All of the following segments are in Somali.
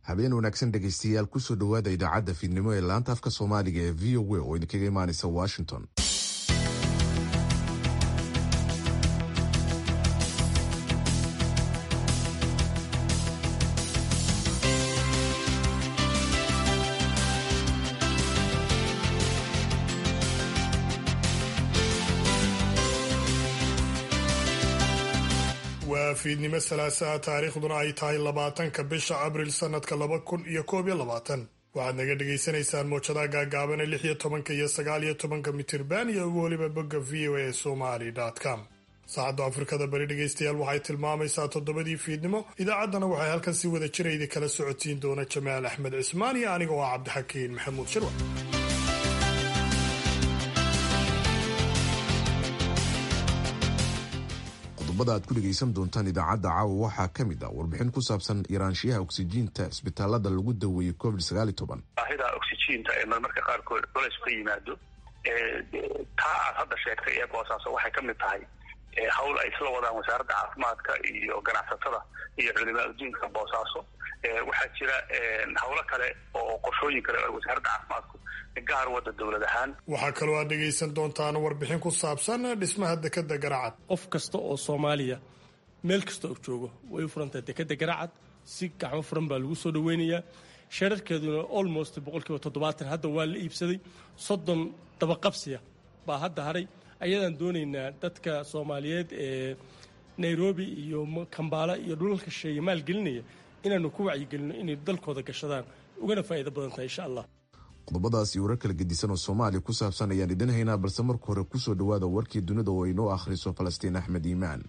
habeen wanaagsan dhegaystayaal kusoo dhowaada idaacadda fiidnimo ee laanta afka soomaaliga ee v o a oo idinkaga imaanaysa washington waa fiidnimo salaasaa taariikhduna ay tahay labaatanka bisha abril sanadka laba kun iyo koob iyo labaatan waxaad naga dhagaysanaysaan mowjadaha gaagaaban ee lix iyo tobanka iyo sagaal iyo tobanka mitirban iyo weliba bogga v o a somali com saacadda afrikada bari dhegaystayaal waxay tilmaamaysaa toddobadii fiidnimo idaacaddana waxay halkan si wada jira idi kala socotiin doona jamaal axmed cismaan iyo aniga oo ah cabdixakiin maxamuud shirwa qodobada aad ku dhegaysan doontaan idaacadda caawa waxaa ka mid ah warbixin ku saabsan yaraanshiyaha oksijiinta isbitaalada lagu daweeyey covid baahida oksijiinta ee marmarka qaarkood culays ka yimaado taa aad hadda sheegtay ee boosaaso waxay ka mid tahay hawl ay isla wadaan wasaaradda caafimaadka iyo ganacsatada iyo culimaa adduunka boosaaso waxaa jira hawlo kale oo qorshooyin kale oo wasaaradda caafimaadku gaar wada dowlad ahaan waxaa kaloo aad dhegaysan doontaan warbixin ku saabsan dhismaha dekeda garacad qof kasta oo soomaaliya meel kasta oo joogo way u furantahay dekeda garacad si gacmo furan baa lagu soo dhaweynayaa shararkeeduna almost boqolkiiba toddobaatan hadda waa la iibsaday soddon dabaqabsiya baa hadda haray ayadaan doonaynaa dadka soomaaliyeed ee nairobi iyo kambaala iyo dhulalka sheeya maalgelinaya inaanu ku wacyigelino inay dalkooda gashadaan ugana faa'iido badan tahay insha allah qodobadaas iyo warar kala gedisan oo soomaaliya ku saabsan ayaan idin haynaa balse marka hore kusoo dhowaada warkii dunida oo inoo akhriso falastiin axmed iimaan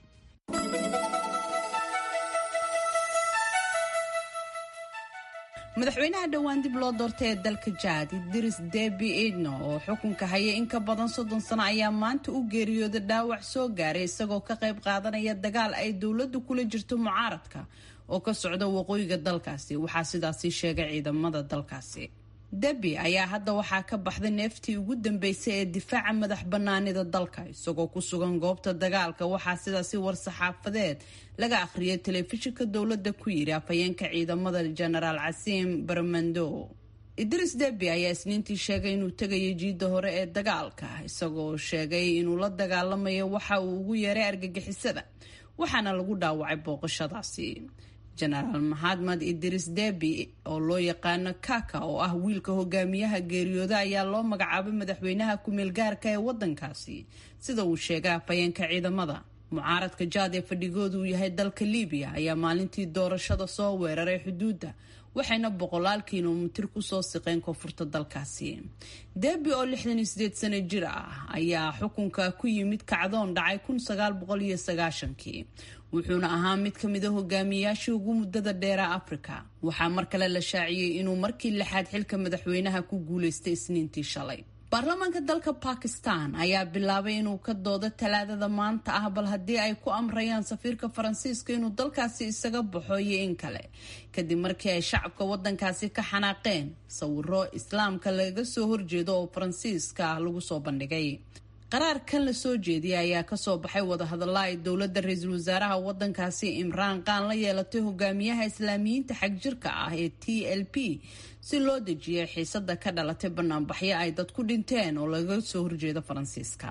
madaxweynaha dhowaan dib loo doortay ee dalka jaad idris debi idno oo xukunka haya in ka badan soddon sano ayaa maanta u geeriyooda dhaawac soo gaaray isagoo ka qayb qaadanaya dagaal ay dowladdu kula jirto mucaaradka oo ka socda waqooyiga dalkaasi waxaa sidaasi sheegay ciidamada dalkaasi debi ayaa hadda waxaa ka baxday neeftii ugu dambeysay ee difaaca madax banaanida dalka isagoo ku sugan goobta dagaalka waxaa sidaasi war-saxaafadeed laga akhriyay telefishinka dowladda ku yidhi afhayeenka ciidamada jenaraal casiim barmando idris debi ayaa isniintii sheegay inuu tegayo jiidda hore ee dagaalka isagoo sheegay inuu la dagaalamayo waxa uu ugu yeeray argagixisada waxaana lagu dhaawacay booqashadaasi jenaraal maxamed idris debi oo loo yaqaano kaka oo ah wiilka hogaamiyaha geeriyooda ayaa loo magacaabay madaxweynaha ku-meel gaarka ee wadankaasi sida uu sheegay afhayeenka ciidamada mucaaradka jaad ee fadhigoodu uu yahay dalka libiya ayaa maalintii doorashada soo weeraray xuduudda waxayna boqolaal kilomitir kusoo siqeen koonfurta dalkaasi debi oo lixdan iyo sideed sano jir ah ayaa xukunka ku yimid kacdoon dhacay kun sagaal boqol iyo sagaashankii wuxuuna ahaa mid ka mid a hogaamiyayaashii ugu muddada dheera afrika waxaa mar kale la shaaciyey inuu markii lixaad xilka madaxweynaha ku guulaystay isniintii shalay baarlamaanka dalka bakistan ayaa bilaabay inuu ka doodo talaadada maanta ah bal haddii ay ku amrayaan safiirka faransiiska inuu dalkaasi isaga baxo iyo in kale kadib markii ay shacabka wadankaasi ka xanaaqeen sawiro islaamka laga soo horjeedo oo faransiiska lagu soo bandhigay qaraar kan la soo jeediyay ayaa kasoo baxay wadahadalla ay dowladda ra-iisul wasaaraha wadankaasi imraan qaan la yeelatay hogaamiyaha islaamiyiinta xagjirka ah ee t l p si loo dejiyay xiisada ka dhalatay banaanbaxyo ay dad ku dhinteen oo laga soo horjeedo faransiiska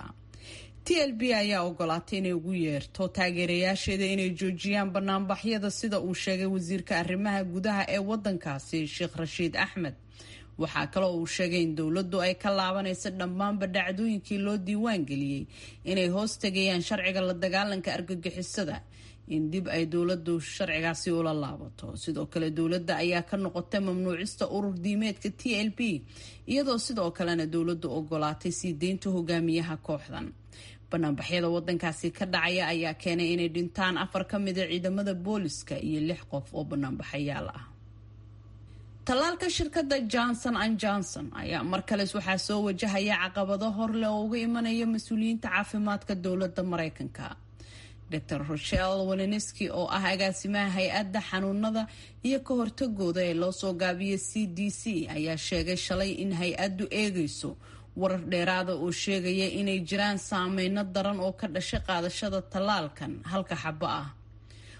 t l b ayaa ogolaatay inay ugu yeerto taageerayaasheeda inay joojiyaan banaanbaxyada sida uu sheegay wasiirka arrimaha gudaha ee wadankaasi sheekh rashiid axmed waxaa kaloo uu sheegay in dowladdu ay ka laabanayso dhammaanba dhacdooyinkii loo diiwaan geliyey inay hoos tegayaan sharciga la dagaalanka argagixisada in dib ay dowladdu sharcigaasi ula laabato sidoo kale dowladda ayaa ka noqotay mamnuucista urur diimeedka t l p iyadoo sidoo kalena dowladdu ogolaatay sii deynta hogaamiyaha kooxdan banaanbaxyada wadankaasi ka dhacaya ayaa keenay inay dhintaan afar ka mida ciidamada booliska iyo lix qof oo banaanbaxayaal ah tallaalka shirkadda johnson an johnson ayaa mar kales waxaa soo wajahaya caqabado horleh oo uga imanaya mas-uuliyiinta caafimaadka dowladda mareykanka dor rochel waleniski oo ah agaasimaha hay-adda xanuunada iyo ka hortagooda ee loo soo gaabiyay c d c ayaa sheegay shalay in hay-addu eegayso warar dheeraada oo sheegaya inay jiraan saameyno daran oo ka dhashay qaadashada tallaalkan halka xabo ah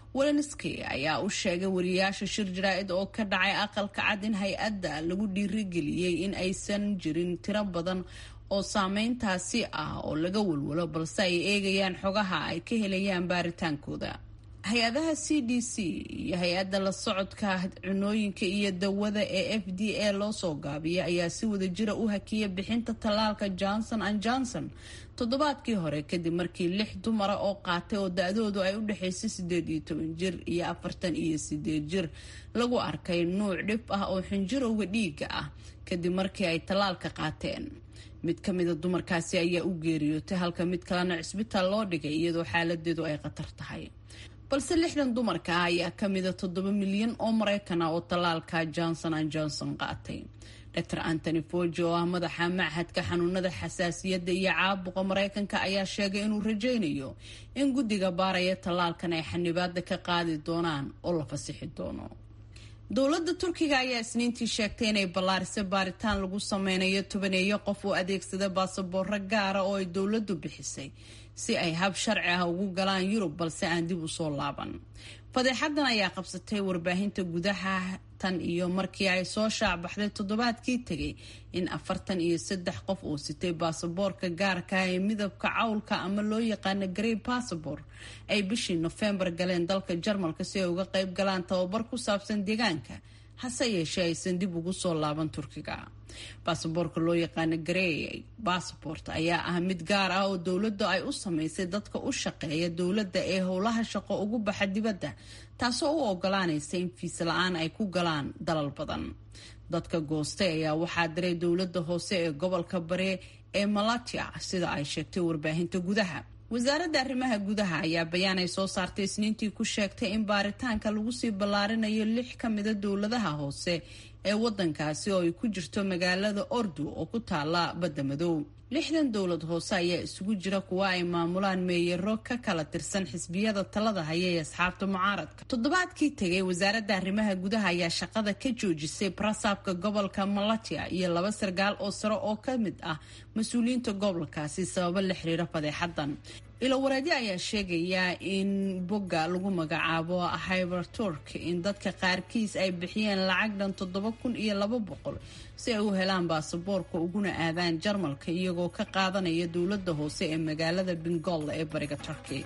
welenski ayaa u sheegay wariyaasha shir jaraa-id oo ka dhacay aqalka cad in hay-adda lagu dhiirigeliyey in aysan jirin tiro badan oo saameyntaasi ah oo laga walwalo balse ay eegayaan xogaha ay ka helayaan baaritaankooda hay-adaha c d c iyo hay-adda la socodka cunooyinka iyo dawada ee f d a loo soo gaabiyay ayaa si wada jira u hakiyay bixinta tallaalka johnson and johnson toddobaadkii hore kadib markii lix dumara oo qaatay oo da-doodu ay u dhexaysay sideed iyo toban jir iyo afartan iyo sideed jir lagu arkay nuuc dhib ah oo xinjirowga dhiiga ah kadib markii ay tallaalka qaateen mid ka mida dumarkaasi ayaa u geeriyootay halka mid kalena cisbitaal loo dhigay iyadoo xaaladeedu ay khatar tahay balse lixdan dumarka ah ayaa kamida toddoba milyan oo maraykan ah oo tallaalka johnson and johnson qaatay dr antony foji oo ah madaxa machadka xanuunada xasaasiyadda iyo caabuqa maraykanka ayaa sheegay inuu rajaynayo in guddiga baaraya tallaalkan ay xanibaada ka qaadi doonaan oo la fasixi doono dowladda turkiga ayaa isniintii sheegtay inay ballaarisay baaritaan lagu sameynayo tobaneeyo qof oo adeegsada baasaboorro gaara oo ay dowladdu bixisay si ay hab sharci ah ugu galaan yurub balse aan dib usoo laaban fadeexadan ayaa qabsatay warbaahinta gudaha tan iyo markii ay soo shaacbaxday toddobaadkii tegay in afartan iyo saddex qof uu sitay baasaboorka gaarka ee midabka cawlka ama loo yaqaano grey bassabor ay bishii nofembar galeen dalka jarmalka si ay uga qayb galaan tababar ku saabsan deegaanka hase yeeshee aysan dib ugu soo laaban turkiga baasaboorka loo yaqaano grey bassabort ayaa ah mid gaar ah oo dowladdu ay u samaysay dadka u shaqeeya dowladda ee howlaha shaqo ugu baxa dibadda taasoo u ogolaanaysa in fiis la-aan ay ku galaan dalal badan dadka goostay ayaa waxaa diray dowladda hoose ee gobolka bare ee malatia sida ay sheegtay warbaahinta gudaha wasaaradda arrimaha gudaha ayaa bayaan ay soo saartay isniintii ku sheegtay in baaritaanka lagu sii ballaarinayo lix ka mida dowladaha hoose ee wadankaasi oo ay ku jirto magaalada ordu oo ku taala badda madow lixdan dowlad hoose ayaa isugu jira kuwa ay maamulaan meeyaro ka kala tirsan xisbiyada talada haya ee asxaabta mucaaradka toddobaadkii tegay wasaaradda arrimaha gudaha ayaa shaqada ka joojisay barasaabka gobolka malatia iyo laba sargaal oo sare oo ka mid ah mas-uuliyiinta gobolkaasi sababo la xiriira fadeexadan ilowareedyo ayaa sheegaya in bogga lagu magacaabo hyberturk in dadka qaarkiis ay bixiyeen lacag dhan toddoba kun iyo laba boqol si ay u helaan baasaboorka uguna aadaan jarmalka iyagoo ka qaadanaya dowladda hoose ee magaalada bengolla ee bariga turkey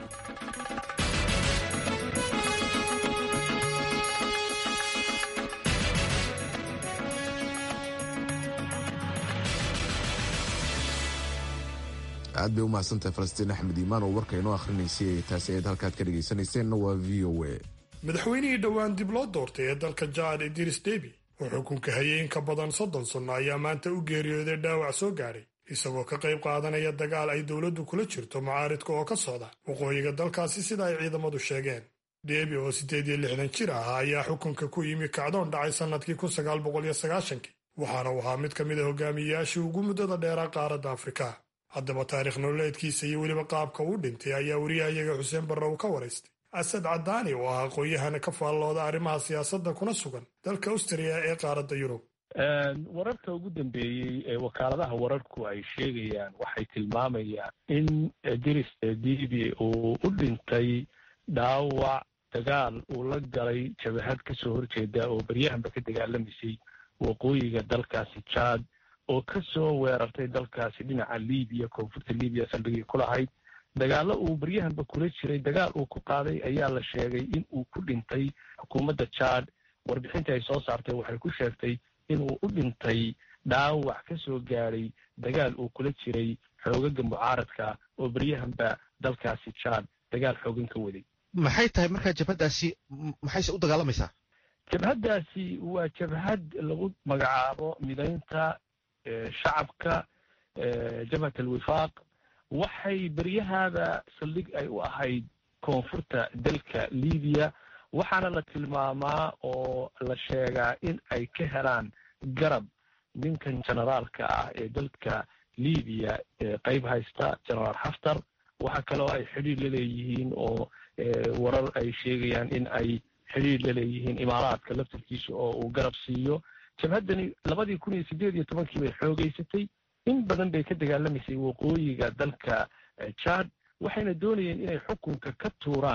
aad bay u mahadsantahay falastiin axmed iimaan oo warka inoo akhrinaysay taasi ayaad halkaad ka dhegaysanayseena waa v o a madaxweynihii dhowaan dib loo doortay ee dalka jaad idris debi oo xukunka hayay in ka badan soddon sanno ayaa maanta u geeriyooday dhaawac soo gaadhay isagoo ka qayb qaadanaya dagaal ay dowladdu kula jirto mucaaridka oo ka socda waqooyiga dalkaasi sida ay ciidamadu sheegeen debi oo siddeed iyo lixdan jir ahaa ayaa xukunka ku yimi kacdoon dhacay sannadkii kun sagaal boqol iyo sagaashankii waxaana uu ahaa mid ka mid a hogaamiyeyaashii ugu muddada dheeraa qaaradda afrika haddaba taarikh nololeedkiisa iyo weliba qaabka uu dhintay ayaa wariyahayaga xuseen barre uu ka waraystay asad cadaani oo ah aqoon-yahana ka faallooda arrimaha siyaasadda kuna sugan dalka austriya ee qaaradda yurub wararka ugu dambeeyey ee wakaaladaha wararku ay sheegayaan waxay tilmaamayaan in diris dibi uu u dhintay dhaawac dagaal uu la galay jabahad kasoo horjeeda oo baryahanba ka dagaalamaysay waqooyiga dalkaasi jaad oo ka soo weerartay dalkaasi dhinaca libiya koonfurta libiya saldhigii ku lahayd dagaallo uu baryahanba kula jiray dagaal uu ku qaaday ayaa la sheegay in uu ku dhintay xukuumadda jaad warbixintii ay soo saartay waxay ku sheegtay inuu u dhintay dhaawac ka soo gaadhay dagaal uu kula jiray xoogaga mucaaradka oo baryahanba dalkaasi jaad dagaal xoogan ka waday maxay tahay markaa jabhaddaasi maxayse u dagaalamaysaa jabhaddaasi waa jabhad lagu magacaabo midaynta shacabka jabhat alwifaaq waxay beryahaada saldhig ay u ahayd koonfurta dalka libiya waxaana la tilmaamaa oo la sheegaa in ay ka helaan garab ninkan generaalka ah ee dalka libiya qeyb haysta generaal xaftar waxa kaloo ay xidhiir la leeyihiin oo warar ay sheegayaan in ay xidhiir la leeyihiin imaaraadka laftarkiisa oo uu garab siiyo jabhaddani labadii kun iyo siddeed iyo tobankii bay xoogeysatay in badan bay ka dagaalamaysay waqooyiga dalka jaad waxayna doonayeen inay xukunka ka tuuraan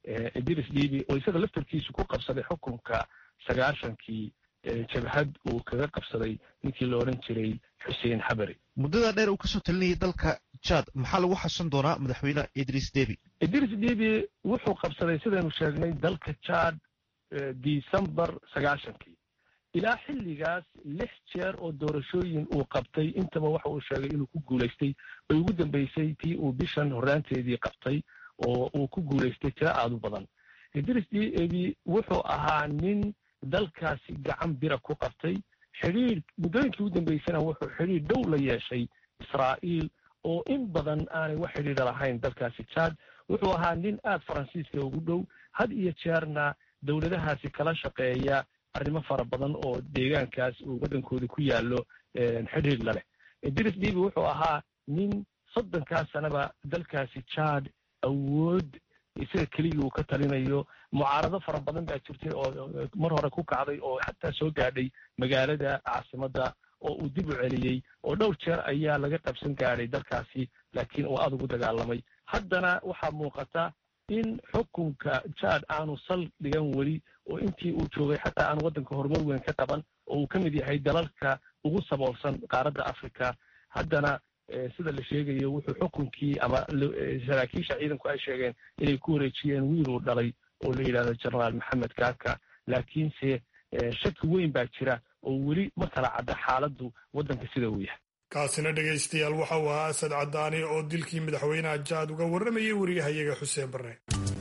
idris dhiibi oo isaga laftarkiisu ku qabsaday xukunka sagaashankii jabhad uu kaga qabsaday ninkii la odhan jiray xuseen xabari muddada dheer uu kasoo talinayay dalka jad maxaa lagu xasan doonaa madaxweyne idris debi idris debi wuxuu qabsaday sidaynu sheegnay dalka jad decembar sagaashankii ilaa xilligaas lix jeer oo doorashooyin uu qabtay intaba waxa uu sheegay inuu ku guulaystay bay ugu dambeysay tii uu bishan horraanteedii qabtay oo uu ku guulaystay tiro aada u badan idris debi wuxuu ahaa nin dalkaasi gacan bira ku qabtay xidhiir muddooyinkii ugu dambeysana wuxuu xidhiir dhow la yeeshay israa'iil oo in badan aanay wax xidhiira lahayn dalkaasi jad wuxuu ahaa nin aada faransiiska ugu dhow had iyo jeerna dowladahaasi kala shaqeeya arrimo fara badan oo deegaankaas uu waddankooda ku yaallo xidhiir laleh idris dibi wuxuu ahaa nin soddonkaas sanaba dalkaasi jad awood isaga keligii uu ka talinayo mucaarado fara badan baa jirtay oo mar hore ku kacday oo xataa soo gaadhay magaalada caasimadda oo uu dib u celiyey oo dhowr jeer ayaa laga qabsan gaadhay dalkaasi laakiin uu aada ugu dagaalamay haddana waxaa muuqata in xukunka jad aanu sal dhigan weli oo intii uu joogay xataa aanu waddanka horumar weyn ka qaban oo uu ka mid yahay dalalka ugu saboolsan qaaradda africa haddana sida la sheegayo wuxuu xukunkii ama saraakiisha ciidanku ay sheegeen inay ku wareejiyeen wiiluu dhalay oo la yidhahdo genaraal maxamed kaaka laakiinse shaki weyn baa jira oo weli ma kala cadda xaaladdu waddanka sida uu yahay kaasina dhegaystayaal waxa uu ahaa asad cadaani oo dilkii madaxweynaha jaad uga warramayay wariyahayaga xuseen barre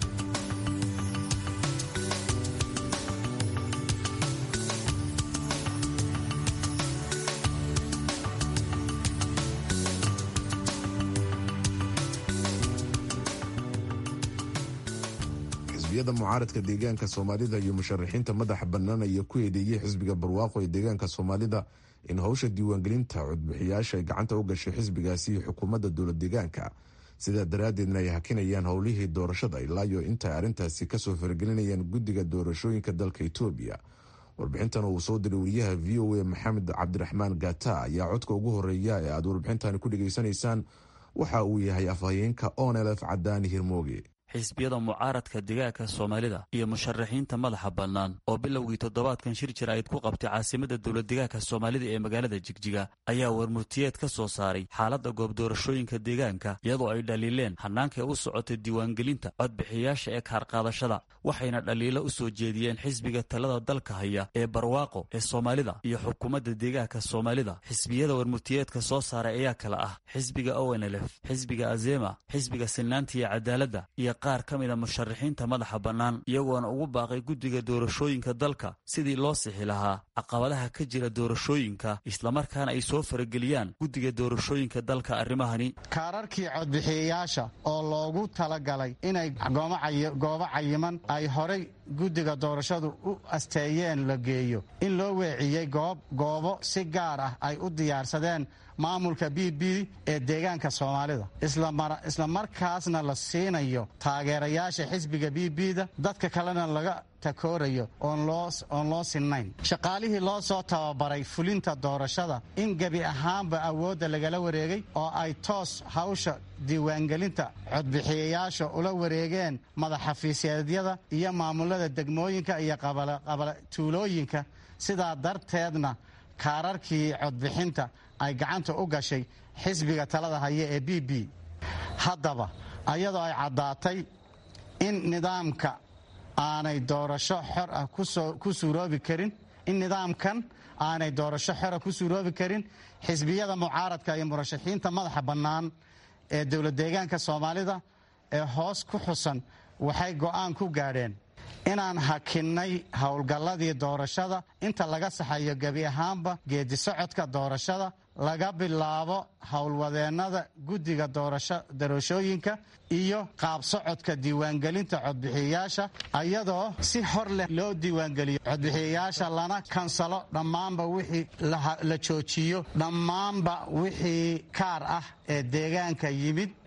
xisbiyada mucaaradka deegaanka soomaalida iyo musharaxiinta madaxa bannaan ayaa ku eedeeyey xisbiga barwaaqo ee deegaanka soomaalida in howsha diiwaangelinta codbixiyaasha ay gacanta u gashay xisbigaasi iyo xukuumadda dowlad deegaanka sidaa daraaddeedna ay hakinayaan howlihii doorashada ilaayo intaay arrintaasi kasoo faragelinayaan guddiga doorashooyinka dalka etoobiya warbixintan uu soo diray wariyaha v o a maxamed cabdiraxmaan gata ayaa codka ugu horeeya ee aad warbixintani ku dhegaysanaysaan waxa uu yahay afhayeenka onelf cadaani hirmooge xisbiyada mucaaradka degaanka soomaalida iyo musharaxiinta madaxa bannaan oo bilowgii toddobaadkan shir jaraa'id ku qabtay caasimadda dowlad degaanka soomaalida ee magaalada jigjiga ayaa warmurtiyeed ka soo saaray xaaladda goob doorashooyinka deegaanka iyadoo ay dhaliileen hannaankay u socotay diiwaangelinta codbixiyayaasha ee kaarqaadashada waxayna dhaliilo u soo jeediyeen xisbiga talada dalka haya ee barwaaqo ee soomaalida iyo xukuumadda deegaanka soomaalida xisbiyada warmurtiyeedka soo saaray ayaa kale ah xisbiga onlf xisbiga azema xisbiga sinnaanta iyo cadaaladda iyo qaar ka mida musharaxiinta madaxa bannaan iyagoona ugu baaqay guddiga doorashooyinka dalka sidii loo sixi lahaa caqabadaha ka jira doorashooyinka islamarkaana ay soo farageliyaan guddiga doorashooyinka dalka arrimahani kaararkii codbixiyayaasha oo loogu talagalay inay goobo cayiman ay horay guddiga doorashadu u asteeyeen la geeyo in loo weeciyey goobo si gaar ah ay u diyaarsadeen maamulka b b ee deegaanka soomaalida isla markaasna la siinayo taageerayaasha xisbiga b b-da dadka kalena laga takoorayo oon loo sinnayn shaqaalihii loo soo tababaray fulinta doorashada in gebi ahaanba awoodda lagala wareegay oo ay toos hawsha diiwaangelinta codbixiyayaasha ula wareegeen madaxafiisyeedyada iyo maamulada degmooyinka iyo tuulooyinka sidaa darteedna kaararkii codbixinta ay gacanta u gashay xisbiga talada haya ee b b haddaba ayadoo ay caddaatay in nidaamka aanay doorasho xor ah ku suuroobi karin in nidaamkan aanay doorasho xora ku suuroobi karin xisbiyada mucaaradka iyo murashaxiinta madaxa bannaan ee dowlad deegaanka soomaalida ee hoos ku xusan waxay go'aan ku gaadheen inaan hakinnay howlgalladii doorashada inta laga saxayo gebi ahaanba geedi socodka doorashada laga bilaabo howlwadeennada guddiga doorashooyinka iyo qaab socodka diiwaangelinta codbixiyayaasha ayadoo si hor leh loo diiwaangeliyo codbixiyayaasha lana kansalo dhammaanba wixii la joojiyo dhammaanba wixii kaar ah ee deegaanka yimid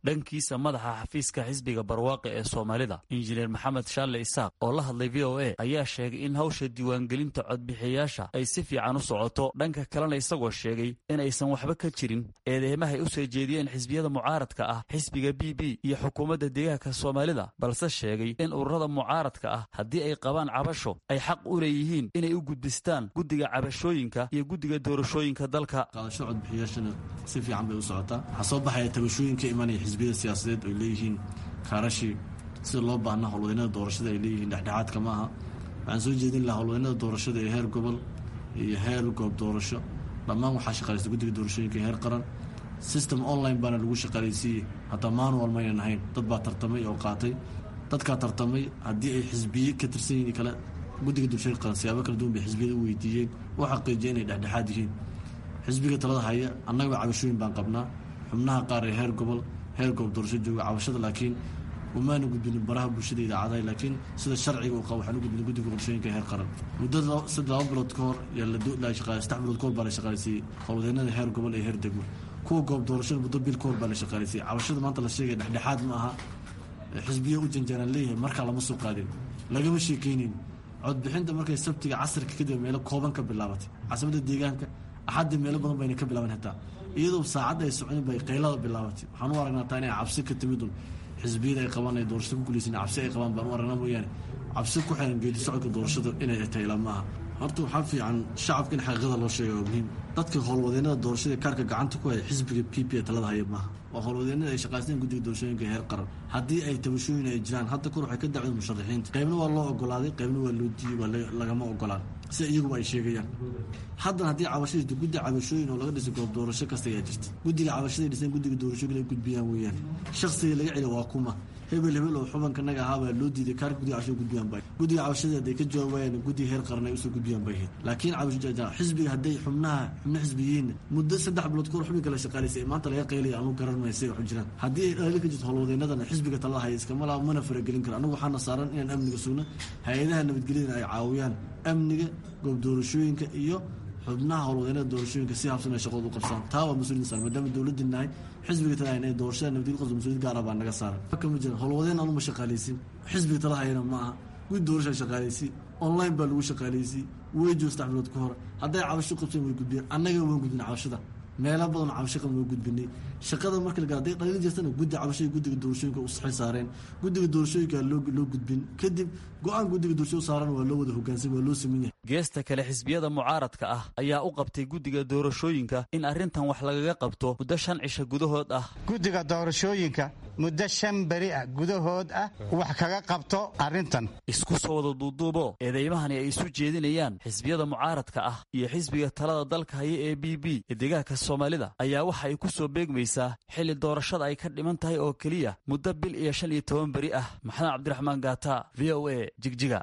dhankiisa madaxa xafiiska xisbiga barwaaqe ee soomaalida injineer maxamed shaalle isaaq oo la hadlay v o a ayaa sheegay in hawsha diiwaangelinta codbixiyayaasha ay si fiican u socoto dhanka kalena isagoo sheegay in aysan waxba ka jirin eedeymahay u soo jeediyeen xisbiyada mucaaradka ah xisbiga b b iyo xukuumadda deegaanka soomaalida balse sheegay in ururada mucaaradka ah haddii ay qabaan cabasho ay xaq u leeyihiin inay u gudbistaan guddiga cabashooyinka iyo guddiga doorashooyinka dalka qaadasho codbixiyaashana si fiican bay u socotaa waxaa soo baxaya tabashooyin ka imanaya xisbiyada siyaasadeed ay leeyihiin kaarashii sida loo baahna howlwadeynada doorashada ay leeyihiin dhexdhexaadka ma aha waxaan soo jeedin lahaa howlwadeynada doorashada ee heer gobol iyo heer goob doorasho dhammaan waxaa shaqalaysta guddiga doorashooyinka ee heer qaran system online baana lagu shaqaalaysiiyey hataa manual maynan ahayn dad baa tartamay oo qaatay dadkaa tartamay haddii ay xisbiye ka tirsan yihiin kale guddiga doorashooyinka qaran siyaabo kala duwan bay xisbiyada u weydiiyeen u xaqiijiyay inay dhexdhexaad yihiin xisbiga talada haya annagaba cabashooyin baan qabnaa xubnaha qaar ee heer gobol heer goob doorasho jooga cabashada laakiin umaana gudbinin baraha bulshada idaacadaha laakiin sida sharciga uu qabo waxaan u gudbinay guddiga qorshooyinka heer qaran muddo saddex laba bilood ka hor yaa la shaqaalay saddex bilood ka hor baa la shaqaalaysiiyey howlwadeennada heer gobol ee heer degmo kuwa goob doorashada muddo bil ka hor baa la shaqaalaysiiyey cabashada maanta la sheegaya dhexdhexaad ma aha xisbiya u janjaaraan leeyahay markaa lama soo qaadin lagama sheekeynin codbixinta markay sabtiga casirka kadib meelo kooban ka bilaabatay caasimada deegaanka axadda meelo badan bayna ka bilaaban hataa iyadoo saacadda ay soconin bay qaylada bilaabatay waxaan u aragnaa taa inay cabsi ka timidun xisbiyada ay qabaan ay doorashada ku guulaysan cabsi ay qabaan baan u aragnaa mooyaane cabsi ku xiran geedi socodka doorashada inay tayla ma aha horta waxaa fiican shacabka in xaqiiqada loo sheega waa muhiim dadka howlwadeennada doorashada kaarka gacanta ku haya xisbiga p p talada haya maaha waa howlwadeennada ay shaqaysteen guddiga doorashooyinka heer qaran haddii ay tabashooyin ay jiraan hadda kor waxay ka dacween musharaxiinta qaybna waa loo ogolaaday qaybna waa loo diiyey waa lagama ogolaan sida iyaguba ay sheegayaan haddana haddii cabasho jirto guddi cabashooyin oo laga dhisay goob doorasho kasta ayaa jirta guddiga cabashaday dhiseen guddiga doorashooyin ay gudbiyaan weeyaan shakhsiga laga celiya waa kuma hebel hebel oo xubanka naga ahaabaa loo diiday kaarka guddiga cabashada gudbiyaan bay guddiga cabashada hadday ka jawaabayaan guddiga heer qaran ay usoo gudbiyaan bay ahayd laakiin cabasho xisbiga hadday xubnaha xubno xisbiyiin muddo saddex bilood kahor xubinka la shaqaalaysay maanta laga qaylaya anu garan maya say waxu jiraan haddii ay dhaliil ka jirto howlwadeennadana xisbiga talada haya iskama laa mana faragelin karo anagu waxaana saaran inaan amniga sugno hay-adaha nabadgelyadana ay caawiyaan amniga goob doorashooyinka iyo xubnaha howlwadeennada doorashooyinka si habsan ay shaqooda u qabsaan taa waa mas-uuliyadna saaran maadaama dowladii nahay xisbiga talada hayna doorashada nabadgelya qabso mas-uuliyad gaara baa naga saaran kama jiran howlwadeen anuma shaqaalaysin xisbiga talada hayana ma aha gud doorashaa shaqaalaysi online baa lagu shaqaalaysi way joog saddex bilood ka hor hadday cabasho qabseen way gudbiyeen annaga waan gudbin cabashada meelo badan cabasho qaban waa gudbinay shaqada marka la hadday dhaliil jirtana guddi cabashada guddiga doorashooyinka u saxil saareen guddiga doorashooyinka loo loo gudbin kadib go-aan guddiga doorashada saaran waa loo wada hogaansan waa loo sameyn yahay geesta kale xisbiyada mucaaradka ah ayaa u qabtay guddiga doorashooyinka in arrintan wax lagaga qabto muddo shan cisho gudahood ah guddiga doorashooyinka muddo shan beri ah gudahood ah wax kaga qabto arrintan isku soo wada duuduubo eedeymahani ay isu jeedinayaan xisbiyada mucaaradka ah iyo xisbiga talada dalka haya ee b b ee deegaanka soomaalida ayaa waxa ay ku soo beegmaysaa xilli doorashada ay ka dhiman tahay oo keliya muddo bil iyo shan iyo toban beri ah maxamed cabdiraxmaan gaata v o a jigjiga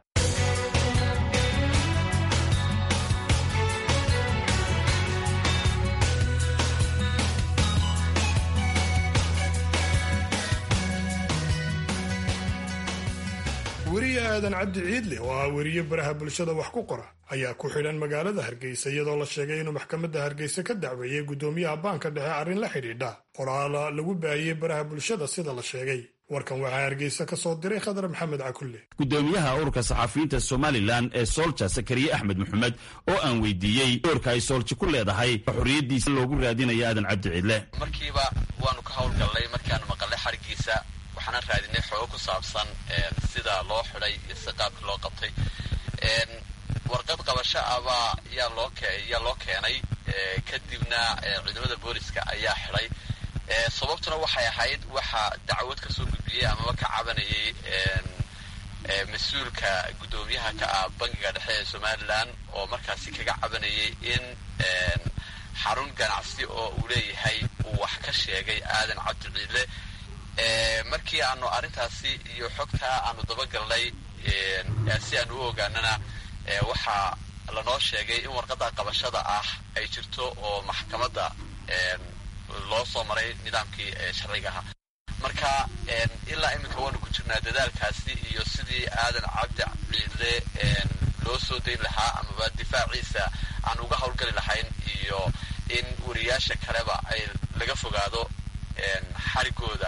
weriye aadan cabdi ciidle oo ah weriye baraha bulshada wax ku qora ayaa ku xidhan magaalada hargeysa iyadoo la sheegay inuu maxkamadda hargeysa ka dacweeyey guddoomiyaha baanka dhexe arrin la xidhiidha qoraala lagu baahiyey baraha bulshada sida la sheegay warkan waxaa hargeysa ka soo diray khadar maxamed cakulle gudoomiyaha ururka saxafiyiinta somalilan ee soolja sakariye axmed maxamed oo aan weydiiyey doorka ay soolji ku leedahay xorriyaddiisa loogu raadinayo aadan cabdi ciidle markiiba waanu ka howlgallay markaanu maqalnay xarigiisa waxaana raadinay xoogo ku saabsan sida loo xidhay iyo si qaabka loo qabtay warqad qabasho abaa yaa loo yaa loo keenay kadibna ciidamada booliska ayaa xidhay sababtuna waxay ahayd waxaa dacwad ka soo gudbiyey amaba ka cabanayay mas-uulka guddoomiyaha ka ah bangiga dhexe ee somalilan oo markaasi kaga cabanayay in xarun ganacsi oo uu leeyahay uu wax ka sheegay aadan cabdi ciidle markii aanu arrintaasi iyo xogtaa aanu dabagalnay si aanu u ogaanana waxaa lanoo sheegay in warqadda qabashada ah ay jirto oo maxkamadda loo soo maray nidaamkii sharciga ahaa marka ilaa iminka waanu ku jirnaa dadaalkaasi iyo sidii aadan cabdi ciidle loo soo dayn lahaa amaba difaaciisa aan uga howlgali lahayn iyo in wariyaasha kaleba ay laga fogaado xarigooda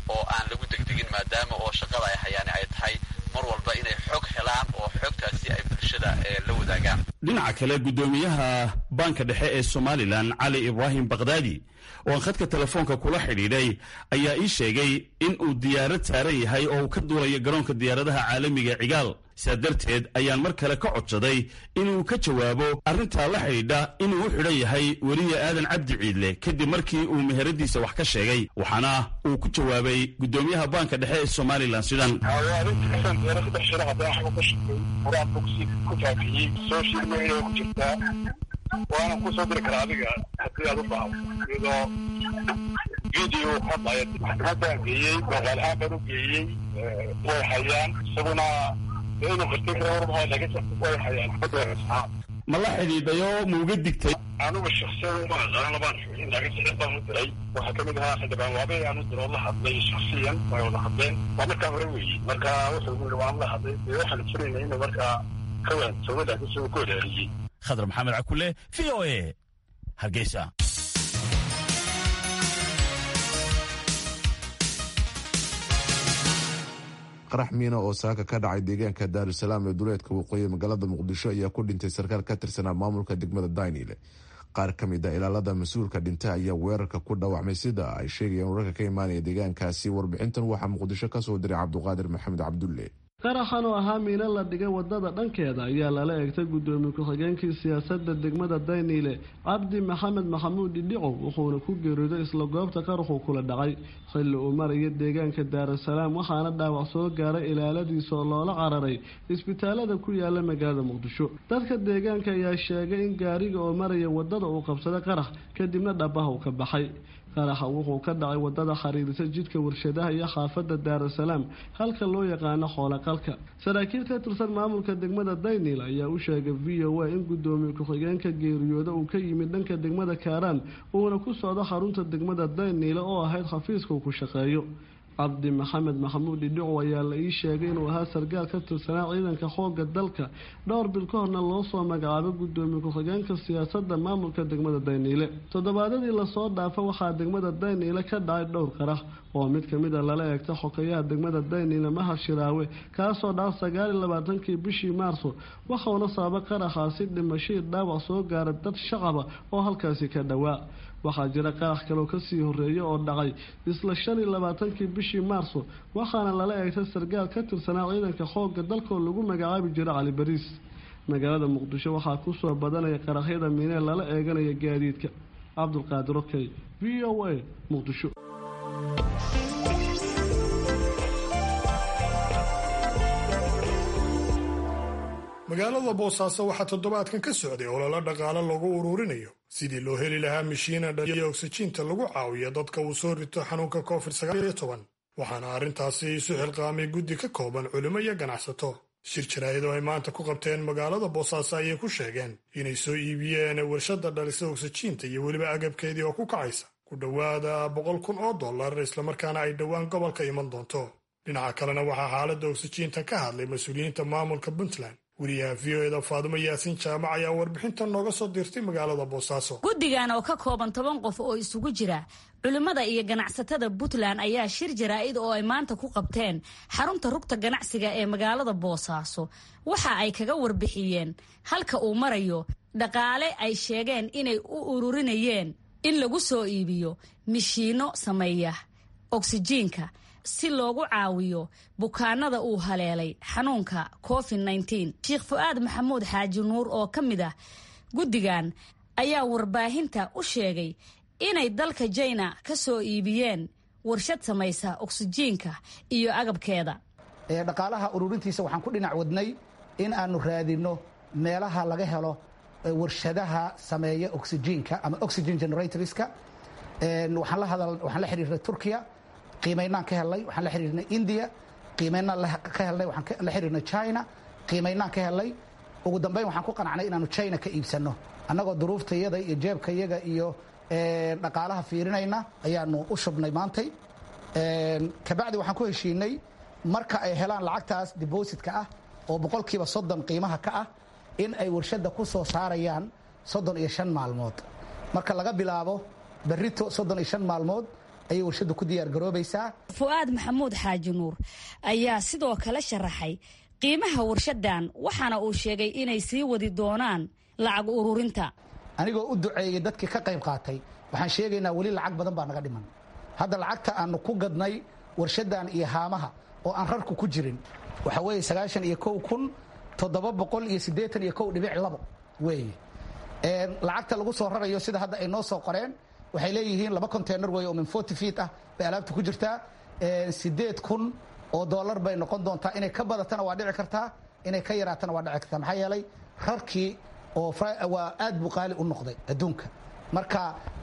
oo aan lagu degdegin maadaama oo shaqada ay hayaan ay tahay mar walba inay xog helaan oo xogtaasi ay bulshada la wadaagaan dhinaca kale guddoomiyaha baanka dhexe ee somalilan cali ibraahim bakdaadi oo aan khadka telefoonka kula xidhiidhay ayaa ii sheegay in uu diyaarad saaran yahay oo uu ka duulayo garoonka diyaaradaha caalamiga cigaal sidaa darteed ayaan mar kale ka codsaday inuu ka jawaabo arrintaa la xidhiidha inuu u xidhan yahay weliya aadan cabdi ciidle kadib markii uu meheradiisa wax ka sheegay waxaana uu ku jawaabay guddoomiyaha baanka dhexe ee somalilan sidan waana kusoo diri karaa adiga haddii aad u baahdo iyadoo video hadlaya maxkamadaan geeyey magaalahaan baan u geeyey way hayaan isaguna inuu qirtay kara warmaha laakiin way hayaan ma la xidhiidhayo ma uga digtay anugu shaksiyan uma aqaan labaan xubin laakiin sicir baan u diray waxaa kamid ahaa xildhibaan waabe aan u diro la hadlay shaksiyan way wada hadleen waa markaa hore weeye marka wuxuu yiri waan la hadlay dee waxaan filaynay inuu markaa ka waansoobo laakiin suu ku wadaariyey khadar maxamed cakule v o a hargeysa qarax miina oo saaka ka dhacay deegaanka daarusalaam ee duleedka waqooyi magaalada muqdisho ayaa ku dhintay sarkaal ka tirsanaa maamulka degmada daynile qaar ka mid a ilaalada mas-uulka dhinta ayaa weerarka ku dhaawacmay sida ay sheegayeen wararka ka imaanaya deegaankaasi warbixintan waxaa muqdisho kasoo diray cabduqaadir maxamed cabdulle qaraxan oo ahaa miino la dhigay wadada dhankeeda ayaa lala eegtay gudoomiye ku-xigeenkii siyaasadda degmada dayniile cabdi maxamed maxamuud dhidhicow wuxuuna ku geeriyooday isla goobta qaraxuu kula dhacay xilli uu maraya deegaanka daarusalaam waxaana dhaawac soo gaaray ilaaladiisa oo loola cararay isbitaalada ku yaala magaalada muqdisho dadka deegaanka ayaa sheegay in gaariga oo maraya wadada uu qabsaday qarax kadibna dhabaha uu ka baxay qaraxa wuxuu ka dhacay wadada xiriirisa jidka warshadaha iyo xaafada daarusalaam halka loo yaqaano xoolaqalka saraakiil ka tirsan maamulka degmada daynil ayaa u sheegay v o a in gudoomiye ku-xigeenka geeriyooda uu ka yimid dhanka degmada kaaraan uuna ku socdo xarunta degmada dayniile oo ahayd xafiiska uu ku shaqeeyo cabdi maxamed maxamuud dhidhicow ayaa la ii sheegay inuu ahaa sargaal ka tirsanaa ciidanka xooga dalka dhowr bil ka horna loo soo magacaabay gudoomiye ku-xigeenka siyaasadda maamulka degmada dayniile toddobaadadii lasoo dhaafa waxaa degmada dayniile ka dhacay dhowr qarax oo mid kamid a lala eegta xokayaha degmada dayniile mahad shiraawe kaasoo dhaca sagaal iyo labaatankii bishii maarso waxauna sababa qaraxaasi dhimashadii dhaawac soo gaaray dad shacaba oo halkaasi ka dhowaa waxaa jira qarax kaloo kasii horeeya oo dhacay isla shan iyo labaatankii bishii maarso waxaana lala eegtay sargaal ka tirsanaa ciidanka xoogga dalkoo lagu magacaabi jiro cali bariis magaalada muqdisho waxaa kusoo badanaya qaraxyada miinee lala eeganaya gaadiidka cabdulqaadir okey v o a muqdisho magaalada boosaaso waxaa toddobaadkan ka socday ololo dhaqaale lagu ururinayo sidii loo heli lahaa mishiina dhaliya oksijiinta lagu caawiyo dadka uu soo rito xanuunka covid waxaana arrintaasi isu xilqaamay guddi ka kooban culimo iyo ganacsato shir jaraa'idoo ay maanta ku qabteen magaalada boosaaso ayay ku sheegeen inay soo iibiyeen warshadda dhalisa oksijiinta iyo weliba agabkeedii oo ku kacaysa ku dhowaada boqol kun oo dollar islamarkaana ay dhowaan gobolka iman doonto dhinaca kalena waxaa xaaladda oksijiinta ka hadlay mas-uuliyiinta maamulka puntland wariyaha v o eda faadumo yaasiin jaamac ayaa warbixintan nooga soo dirtay magaalada boosaaso guddigan oo ka kooban toban qof oo isugu jira culimmada iyo ganacsatada puntland ayaa shir jaraa'id oo ay maanta ku qabteen xarunta rugta ganacsiga ee magaalada boosaaso waxa ay kaga warbixiyeen halka uu marayo dhaqaale ay sheegeen inay u ururinayeen in lagu soo iibiyo mishiinno sameeya oksijiinka si loogu caawiyo bukaanada uu haleelay xanuunka covid sheekh fu-aad maxamuud xaaji nuur oo ka mid ah guddigan ayaa warbaahinta u sheegay inay dalka jina ka soo iibiyeen warshad samaysa oksijiinka iyo agabkeeda dhaqaalaha ururintiisa waxaan ku dhinac wadnay in aanu raadinno meelaha laga helo warshadaha sameeya oksijiinka ama oxygen generatorska waxaan la xiriirnay turkiya qiimaynaan ka helnay waxaan la xiriirnay india qiimaynaan ka helnay waxaan la xiriirnay china qiimaynaan ka helnay ugu dambeyn waxaan ku qanacnay inaanu china ka iibsanno annagoo duruuftayada iyo jeebkayaga iyo dhaqaalaha fiirinayna ayaanu u shubnay maantay kabacdi waxaan ku heshiinay marka ay helaan lacagtaas dibositka ah oo boqolkiiba soddon qiimaha ka ah in ay warshadda ku soo saarayaan soddon iyo shan maalmood marka laga bilaabo berrito soddon iyo shan maalmood ayay warshaddu ku diyaar garoobaysaa fu'aad maxamuud xaaji nuur ayaa sidoo kale sharaxay qiimaha warshadan waxaana uu sheegay inay sii wadi doonaan lacag ururinta anigoo u duceeyey dadkii ka qayb qaatay waxaan sheegaynaa weli lacag badan baa naga dhiman hadda lacagta aanu ku gadnay warshadan iyo haamaha oo aan rarku ku jirin waxa weeye sagaashan iyo kow kun toddoba boqol iyo siddeetan iyo kow dhibic labo weeye lacagta lagu soo rarayo sida hadda ay noo soo qoreen waxay leeyihiin laba container weeye oo min forty feet ah bay alaabta ku jirtaa siddeed kun oo dollar bay noqon doontaa inay ka badatana waa dhici kartaa inay ka yaraatana waa dhici kartaa maxaa yeelay rarkii oo waa aad buu qaali u noqday adduunka marka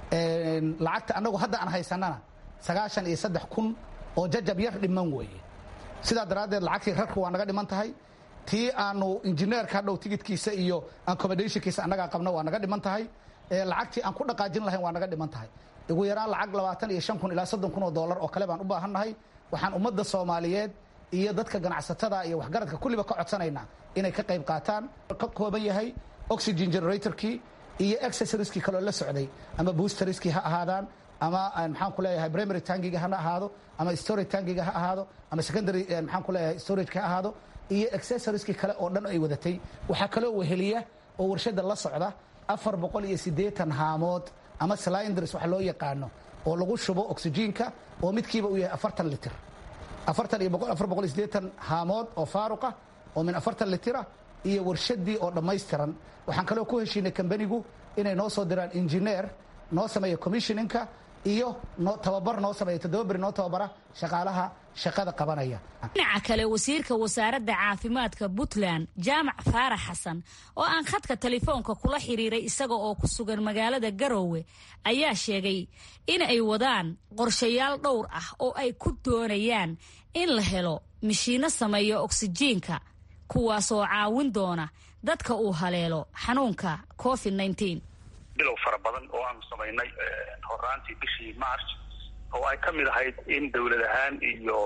lacagta annagu hadda aan haysanana sagaashan iyo saddex kun oo jajab yar dhiman weeye sidaa daraaddeed lacagtii rarku waa naga dhiman tahay tii aanu injineerka hadhow tigidkiisa iyo accommodationkiisa annagaa qabna waa naga dhiman tahay lacagtii aan ku dhaqaajin lahayn waa naga dhiman tahay ugu yaraan lacag labaatan iyo shan kun ilaa soddon kun oo dollar oo kale baan u baahannahay waxaan ummadda soomaaliyeed iyo dadka ganacsatada iyo waxgaradka kulliba ka codsanaynaa inay ka qayb qaataan ka kooban yahay oxygen generatorkii iyo accessorieskii kaloo la socday ama boosteriskii ha ahaadaan ama maxaan ku leeyahay primary tangiga hana ahaado ama storage tangiga ha ahaado ama secondary maxaan ku leeyahay storageka ha ahaado iyo accessorieskii kale oo dhan ay wadatay waxaa kaloo weheliya oo warshada la socda afar boqol iyo siddeetan haamood ama cylinders waxa loo yaqaano oo lagu shubo oxygenka oo midkiiba uu yahay afartan litir afartan iyo afar boqol iyo siddeetan haamood oo faaruqa oo min afartan litira iyo warshadii oo dhammaystiran waxaan kaloo ku heshiinay kambanigu inay noo soo diraan injineer noo sameeya commissioninka iyo tababar noo sameeya toddoba beri noo tababara shaqaalaha shaqada qabanaya dhinaca kale wasiirka wasaaradda caafimaadka puntland jaamac faarax xasan oo aan khadka telefoonka kula xiriiray isaga oo ku sugan magaalada garoowe ayaa sheegay in ay wadaan qorshayaal dhowr ah oo ay ku doonayaan in la helo mishiinno sameeya oksijiinka kuwaasoo caawin doona dadka uu haleelo xanuunka covid nteen bilow fara badan oo aanu samaynay horaantii bishii march oo ay ka mid ahayd in dowlad ahaan iyo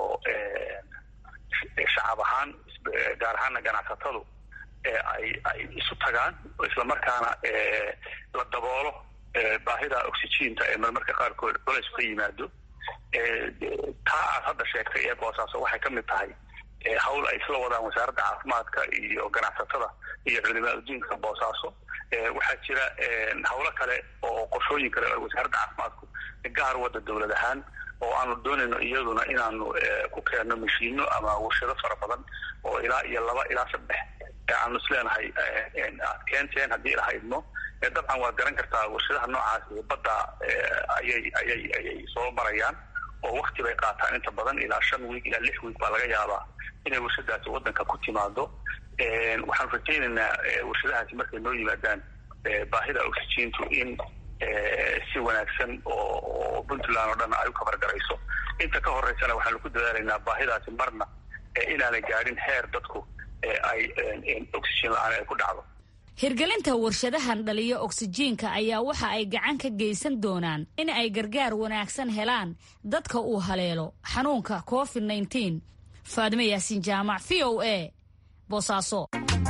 shacab ahaan gaar ahaana ganacsatadu ay ay isu tagaan oo islamarkaana la daboolo baahida oxygiinta ee marmarka qaarkood culays ka yimaado taa aad hadda sheegtay ee boosaaso waxay ka mid tahay hawl ay isla wadaan wasaaradda caafimaadka iyo ganacsatada iyo culimaa udiinka boosaaso waxaa jira hawlo kale oo qorshooyin kale oo wasaaradda caafimaadku gaar wadda dowlad ahaan oo aanu doonayno iyaduna inaanu ku keenno mashiino ama warshado fara badan oo ilaa iyo laba ilaa saddex aanu isleenahay aad keenteen haddii ilaha idmo dabcan waad garan kartaa warshadaha noocaasi badda ayay ayay ayay soo marayaan oo wakti bay qaataan inta badan ilaa shan wiig ilaa lix wiig baa laga yaabaa inay warshadaasi waddanka ku timaado waxaanu rajaynaynaa warshadahaasi markay noo yimaadaan baahida oxygiintu in si wanaagsan oo puntland oo dhan ay u kabargarayso inta ka horeysana waxaanu ku dadaalaynaa baahidaasi marna inaanay gaadhin heer dadku ay oxygen la-aan ay ku dhacdo hirgelinta warshadahan dhaliyo oksijiinka ayaa waxa ay gacan ka geysan doonaan in ay gargaar wanaagsan helaan dadka uu haleelo xanuunka covid nteen faadime yaasiin jaamac v o a boosaaso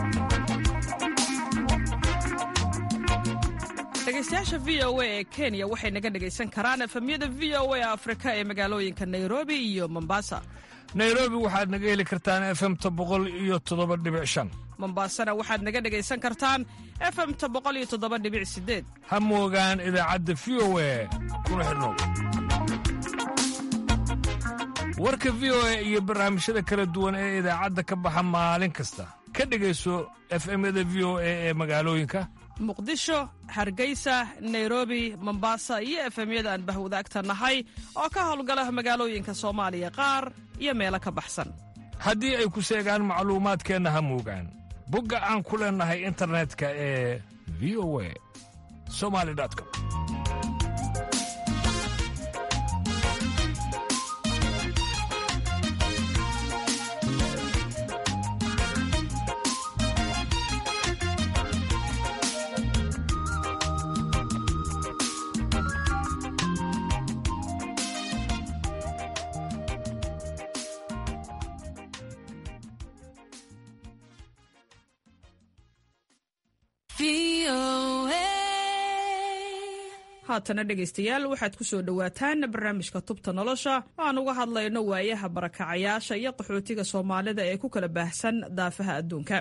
dhegeystayaasha v o a ee kenya waxay naga dhegaysan karaan efemyada v o a afrika ee magaalooyinka nairobi iyo mombasa nairobi waxaad naga heli kartaan efemta boqol iyo toddoba dhibic shan mombasana waxaad naga dhegaysan kartaan efemta boqol iyo toddoba dhibic sideed ha moogaan idaacadda v o a kuna xidhnow warka v o a iyo barnaamijyada kala duwan ee idaacadda ka baxa maalin kasta ka dhegayso efemyada v o a ee magaalooyinka muqdisho hargeysa nairobi mombasa iyo efemyada aan bahwadaagta nahay oo ka howlgala magaalooyinka soomaaliya qaar iyo meelo ka baxsan haddii ay ku seegaan macluumaadkeenna ha moogaan bogga aan ku leennahay internetka ee v o a somali com haatana dhegaystayaal waxaad ku soo dhowaataan barnaamijka tubta nolosha oo aan uga hadlayno waayaha barakacayaasha iyo qaxootiga soomaalida ee ku kala baahsan daafaha adduunka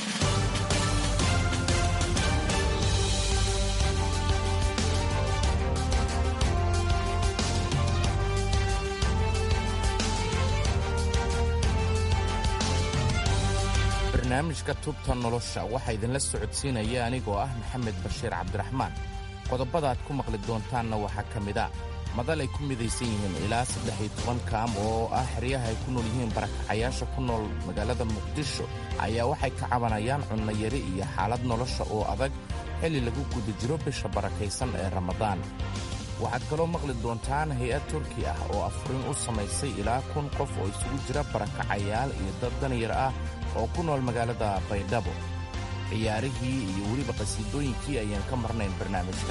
barnaamijka tubta nolosha waxaa idinla socodsiinaya anigoo ah maxamed bashiir cabdiraxmaan qodobada aad ku maqli doontaanna waxaa ka mid a madal ay ku midaysan yihiin ilaa saddex iyo toban kaam oo ah xeryaha ay ku nool yihiin barakacayaasha ku nool magaalada muqdisho ayaa waxay ka cabanayaan cunnayari iyo xaalad nolosha oo adag xilli lagu guda jiro bisha barakaysan ee ramadaan waxaad kaloo maqli doontaan hay-ad turki ah oo afurin u samaysay ilaa kun qof oo isugu jira barakacayaal iyo dad danyar ah oo ku nool magaalada baydhabo ciyaarihii iyo weliba qhasiidooyinkii ayaan ka marnayn barnaamijka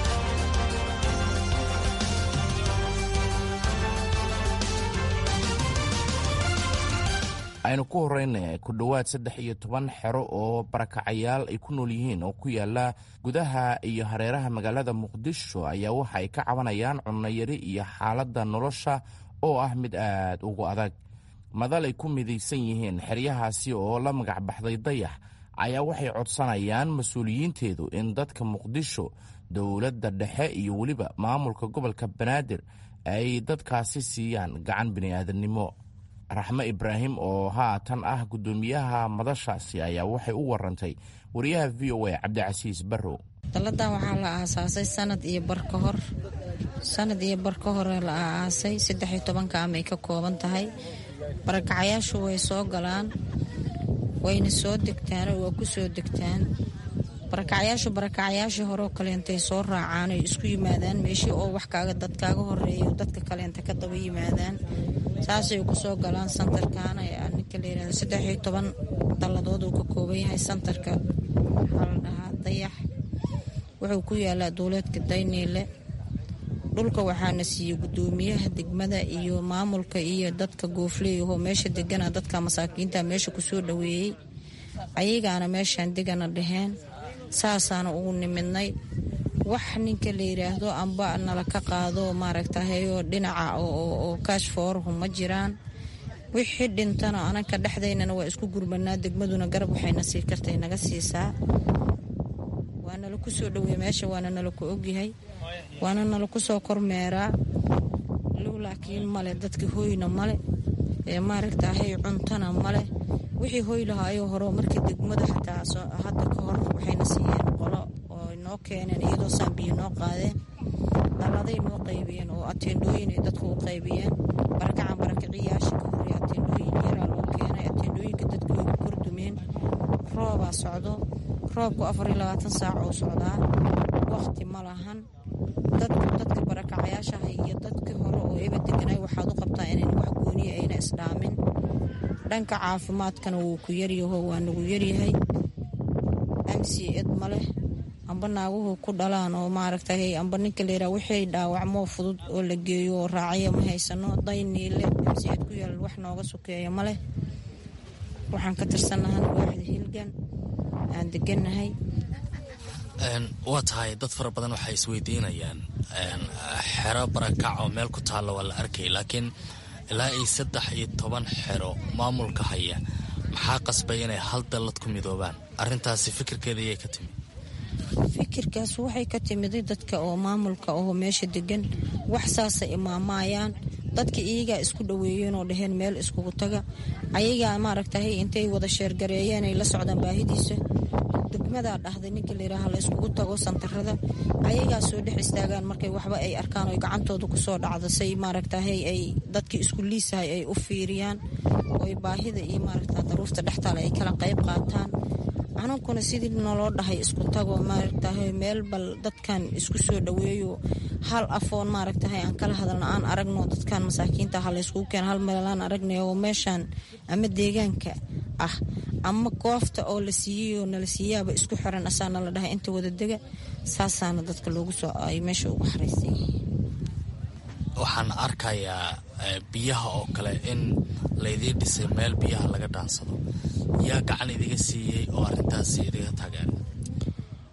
aynu ku horrayna ku dhowaad saddex iyo toban xero oo barakacayaal ay ku nool yihiin oo ku yaalla gudaha iyo hareeraha magaalada muqdisho ayaa waxa ay ka cabanayaan cunnayari iyo xaaladda nolosha oo ah mid aad ugu adag madal ay ku midaysan yihiin xeryahaasi oo la magac baxday dayax ayaa waxay codsanayaan mas-uuliyiinteedu in dadka muqdisho dowladda dhexe iyo weliba maamulka gobolka banaadir ay dadkaasi siiyaan gacan bini'aadannimo raxme ibraahim oo haatan ah guddoomiyaha madashaasi ayaa waxay u warantay wariyaha v o a cabdicasiis barrow dalladan waxaa la aasaasay sanad iyo bar ka hor sanad iyo bar ka hore la aasaasay saddex iyo tobanka amay ka kooban tahay barakacayaashu way soo galaan wayna soo degtaan oo waa ku soo degtaan barakacayaashu barakacayaashii horeo kaleentay soo raacaan ay isku yimaadaan meeshii oo wax kaaga dad kaaga horeeyo dadka kaleenta ka daba yimaadaan saasay ku soo galaan santarkan ninka la yirahdo saddex iyo toban dalladood uu ka kooban yahay santarka waxaa la dhahaa dayax wuxuu ku yaalaa dowleedka dayniile dhulka waxaana siiyey guddoomiyaha degmada iyo maamulka iyo dadka goofleeyahoo meesha degana dadka masaakiinta meesha kusoo dhoweeyey ayagaana meeshaan degana dhaheen saasaana ugu nimidnay wax ninka la yiraahdo amba nala ka qaado maaragtahayoo dhinaca oo kaash foorahu ma jiraan wixii dhintana ananka dhexdaynana waa isku gurbanaa degmaduna garab waxayna sii kartay naga siisaa waa nala kusoo dhaweey meesha waana nala ku ogyahay waana nala kusoo kormeeraa low laakiin male dadka hoyna male ee maaragtahay cuntana male wixii hoy lahaayoo hore markii degmada xataa hadda ka hor waxayna siiyeen qolo oo noo keeneen iyadoo saambiyo noo qaadeen dalladay noo qaybiyeen oo ateendhooyin ay dadku u qaybiyeen barakacan barakiciyaasha ka horey ateendhooyin yaraa loo keenay ateendhooyinka dadka way ku kordumeen roobaa socdo roobku afar iyo labaatan saac oo socdaa waqti ma lahan dadku dadka barakacayaashaha iyo dadkii hore oo eba deganay waxaad u qabtaa inayn wax gooniya ayna isdhaamin dhanka caafimaadkana wuu ku yaryaho waa nagu yaryahay amsi ed ma leh amba naaguhu ku dhalaan oo maaragtay amba ninka layidhaha wixii dhaawacmoo fudud oo la geeyo oo raacaya ma haysano dayniile amsi ed ku yaal wax nooga sokeeya ma leh waxaan ka tirsanahana waaxda hilgan aan degannahay waa tahay dad fara badan waxay isweydiinayaan xero barakac oo meel ku taalla waa la arkay laakiin ilaa iyo saddex iyo toban xero maamulka haya maxaa qasbay inay hal dallad ku midoobaan arrintaasi fikirkeeda ayay ka timi fikirkaas waxay ka timiday dadka oo maamulka oo meesha degan wax saasa imaamayaan dadka iyagaa isku dhoweeyeen oo dhaheen meel iskugu taga ayagaa maaragtahay intay wada sheergareeyeen ay la socdaan baahidiisa degmadaa dhahday ninka layidhaaha la iskugu tago santarada ayagaa soo dhex istaagaan markay waxba ay arkaan oy gacantooda kusoo dhacda say maaragtahay ay dadkii isku liisahay ay u fiiriyaan oy baahida iyo maaragta daruufta dhextaale ay kala qayb qaataan anunkuna sidii naloo dhahay isku tago maaragtahay meel bal dadkan isku soo dhoweeyo hal afoon maaragtahay aan kala hadalna aan aragno dadkan masaakiinta ha layskugu keena hal meelaan aragnay oo meeshaan ama deegaanka ah ama goofta oo la siiyey oo nala siiyaaba isku xiran asaana la dhahay inta wada dega saasaana dadka loogu soo ay meesha ugu xaraysan yihiin waxaan arkayaa biyaha oo kale in laydii dhisay meel biyaha laga dhaansado yaa gacan idiga siiyey oo arrintaasi idiga tageen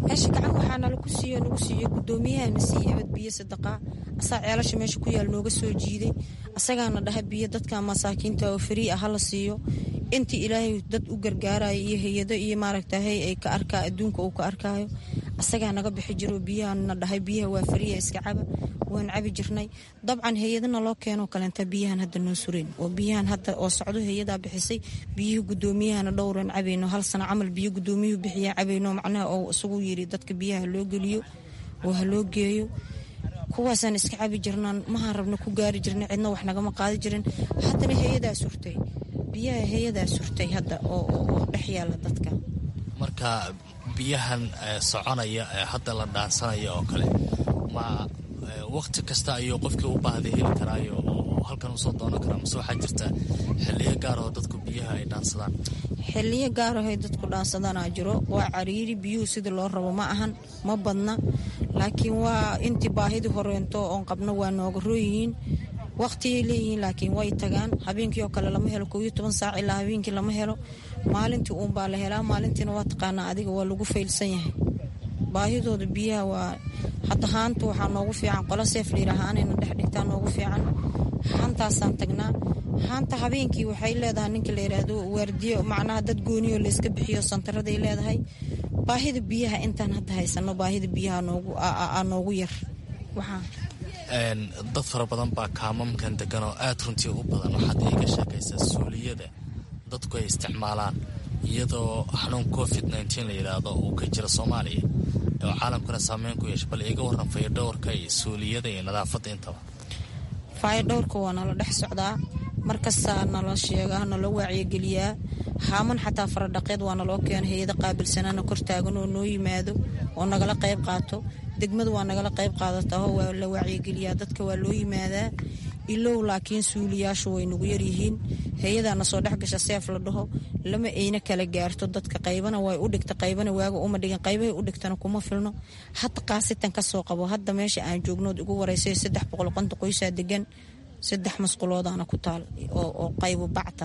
meesha gacan waxaa nala ku siiyo nagu siiyo gudoomiyahana siiye abad biyo sadaqaa asaa ceelasha meesha ku yaal nooga soo jiiday asagaana dhaha biyo dadka masaakiinta oo farii ah hala siiyo intii ilaahay dad u gargaarayo iyo hay-ado iyo maaragtahay ay ka arkaa adduunka uu ka arkaayo asagaa naga bixi jiro biyahanna dhahay biyaha waa fariya iska caba waan cabi jirnay dabcan hay-adana loo keenoo kaleenta biyahan hadda noo sureen oo biyahan hadda oo socdo hay-adaa bixisay biyihii gudoomiyahana dhowran cabayno hal sano camal biyo gudoomiyuhu bixiyaa cabayno macnaha oo isagu yiri dadka biyaha loo geliyo oo ha loo geeyo kuwaasaan iska cabi jirnaan mahaan rabna ku gaari jirna cidna wax nagama qaadi jirin haddana hay-adaa surtay biyaha hay-adaa surtay hadda oo dhex yaala dadka marka biyahan soconaya ee hadda la dhaansanaya oo kale ma waqti kasta ayuu qofkii u baahday heli karaayo oo halkan usoo doonan karaa mase waxaa jirta xiliyo gaar oo dadku biyaha ay dhaansadaan xiliyo gaarahay dadku dhaansadanaa jiro waa cariiri biyuhu sida loo rabo ma ahan ma badna laakiin waa intii baahidii horeento oon qabno waa nooga rooyihiin waqtiyay leeyihiin laakiin way tagaan habeenkii oo kale lama helo kow iyo toban saac ilaa habeenkii lama helo maalintii uunbaa la helaa maalintiina waa taqaanaa adiga waa lagu faylsan yahay baahidooda biyaha waa hadda haanta waxaa noogu fiican qola seef layidhaahaanayna dhex dhigtaa noogu fiican haantaasaan tagnaa haanta habeenkii waxay leedahay ninka la yidhaahdo waardiyo macnaha dad gooniyo layska bixiyo santaraday leedahay baahida biyaha intaan hadda haysano baahida biyaha noogu yar dad fara badan baa kaamamkan degan oo aad runtii u badan waxaad iiga sheekaysaa suuliyada dadku ay isticmaalaan iyadoo xanuun covid nteen la yidhaahdo uu ka jiro soomaaliya oo caalamkuna saameyn ku yeesha bal iiga waran fayadhowrka iyo suuliyada iyo nadaafadda intaba fayadhowrka waa nala dhex socdaa markastaa nala sheegaa nala waaciyogeliyaa haaman xataa faradhaqeed waa naloo keena hay-ada qaabilsanaana kor taagan oo noo yimaado oo nagala qayb qaato degmadu waa nagala qayb qaadataa oo waa la waaciyogeliyaa dadka waa loo yimaadaa ilow laakiin suuliyaashu way nagu yaryihiin hay-adaana soo dhex gasha seef la dhaho lama ayna kala gaarto dadka qaybana way u dhigta qaybana waaga uma dhigin qaybahay u dhigtana kuma filno hadda qaasitan ka soo qabo hadda meesha aan joognood igu waraysay saddex boqol qonta qoysaa degan saddex masquloodaana ku taal oo qaybo bacta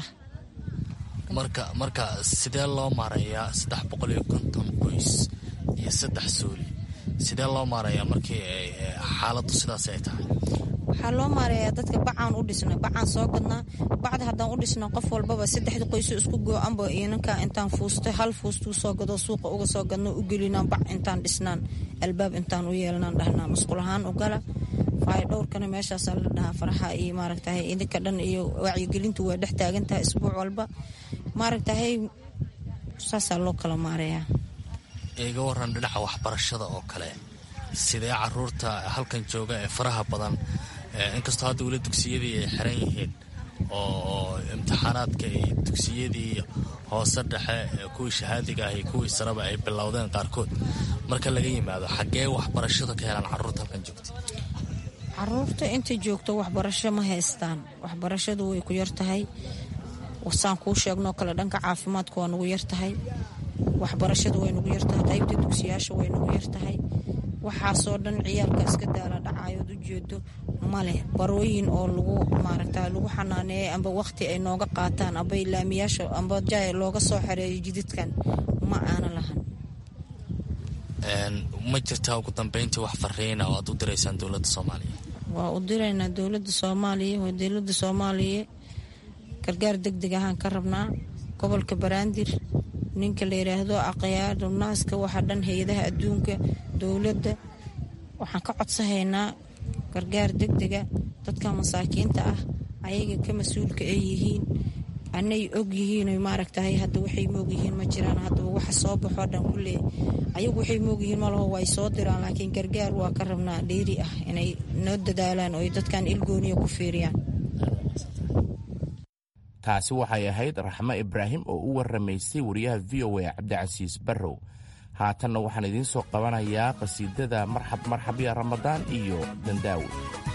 marka marka sidee loo maareeyaa saddex boqol iyo konton qoys iyo saddex suuli sidee loo maareeyaa markii xaaladdu sidaas ay tahay waxaa loo maareeyaa dadka bacaan u dhisna bacaan soo gadnaa bacda haddaan u dhisna qof walbaba saddexda qoyso isku go-anba inanka intaan fuusta hal fuustuu soo gado suuqa uga soo gadno u gelinaan bac intaan dhisnaan albaab intaan u yeelnaan dhahnaa masqul ahaan u gala faayo dhowrkana meeshaasaa la dhahaa faraxa iyo maaragtahay idinka dhan iyo wacyigelintu waa dhex taagantahay isbuuc walba maaragtahay saasaa loo kala maareeyaa iga waran dhinaca waxbarashada oo kale sidee caruurta halkan jooga ee faraha badan inkastoo hadda weli dugsiyadii ay xiran yihiin oo imtixaanaadka iyo dugsiyadii hoose dhexe kuwii shahaadiga ah iyo kuwii sareba ay bilowdeen qaarkood marka laga yimaado xaggee waxbarashada ka helaan caruurta halkan joogta caruurta inta joogto waxbarasho ma haystaan waxbarashadu way ku yartahay saan kuu sheegnoo kale dhanka caafimaadka waa nagu yartahay waxbarashadu way nagu yartahay qaybta dugsiyaasha way nagu yartahay waxaasoo dhan ciyaalka iska daala dhacayood u jeedo maleh barooyin oo lagu maaragta lagu xanaaneeyay amba waqti ay nooga qaataan amba laamiyaasha amba jaay looga soo xareeyo jididkan ma aana lahan ma jirtaa ugu dambeyntii wax fariina oo aad u diraysaan dowladda soomaaliya waa u diraynaa dowladda soomaaliya waa dowladda soomaaliya gargaar deg deg ahaan ka rabnaa gobolka baraandir ninka la yidhaahdo aqyaadu naaska waxa dhan hay-adaha adduunka dowladda waxaan ka codsahaynaa gargaar deg dega dadka masaakiinta ah ayaga ka mas-uulka ay yihiin anay og yihiin maaragtahay hadda waxay moog yihiin ma jiraan haddaba waxa soo baxoo dhan kulle ayagu waxay moog yihiin malaho way soo diraan laakiin gargaar waa ka rabnaa dheeri ah inay noo dadaalaan oo dadkan ilgooniya ku fiiriyaan taasi waxay ahayd raxmo ibraahim oo u warramaysay wariyaha v o a cabdicasiis barrow haatanna waxaan idiin soo qabanayaa qhasiidada marxab marxab ya ramadaan iyo dandaawi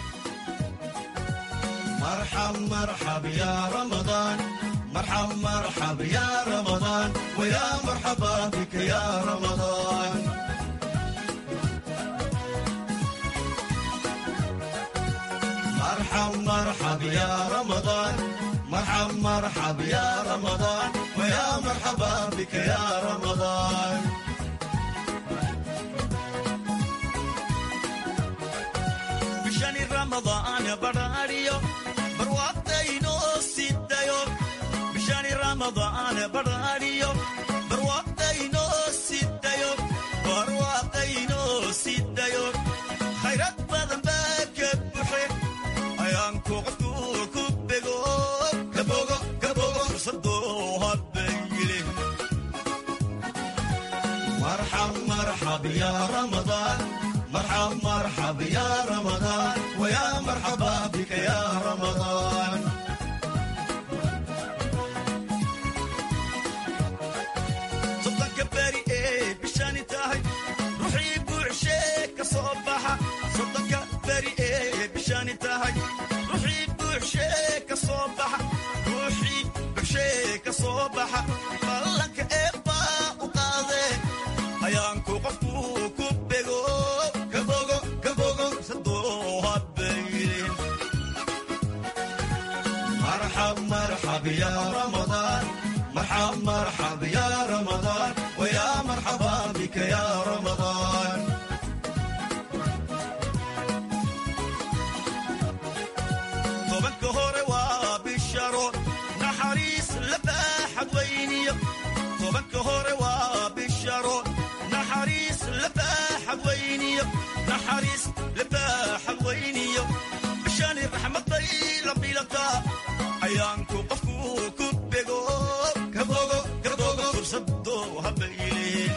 مرحب مرحب يا رمضان ويا مرحبا بك يا رمضان ramadaan badhaadhiyo barwaaqaynoo sidayo barwaaqaynoo sidayo khayrad badan baa ka buxe ayaanku qofku ku bego kabogo kabogo fursadoo habayile marxab marxab ya ramadaan marxab marxab ya ramadaan waya marxaba bika ya ramadaan soddonka beri ee bishani tahay ruuxii buuxshee ka soo baxa soddonka beri ee bishani tahay ruuxii buuxshee ka soo baxa ruuxii buuxshee ka soo baxa ballanka eebbaa u qaadee ayaanku qofku ku bego kabogo kabogo sadoo habayrin marxab marxab ya ramadaan مرحب مرحب يا رمضان ويا مرحبا بك يا رمضان طبك هوري وبالشرو نحريس لباحد وينيو طبك هوري وبالشرو نحريس لباحد وينيو نحريس لباحد وينيو بشان الرحمة طيلة بيلتا عيانكو قفكو كبيغو كبوغو كبوغو فرصدو هبيلين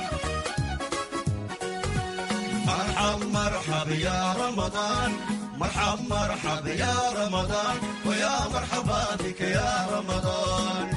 مرحب مرحب يا رمضان مرحب مرحب يا رمضان ويا مرحبا بك يا رمضان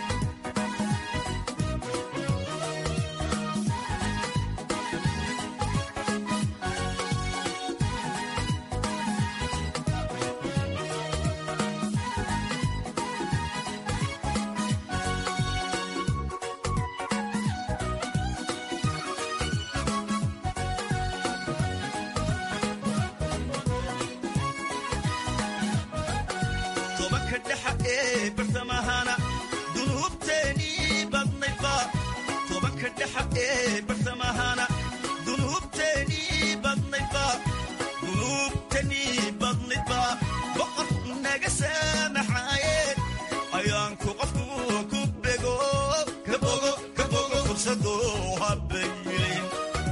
tobanka dhexa ee bartamahana dunuubteenii badnaydba tobanka dhexa ee bartamahana dunuubteenii badnaydba dunuubteenii badnaydba boqor naga saamaxaaye ayaanku qofku ku bego kabogo kabogo fursadoo habayilin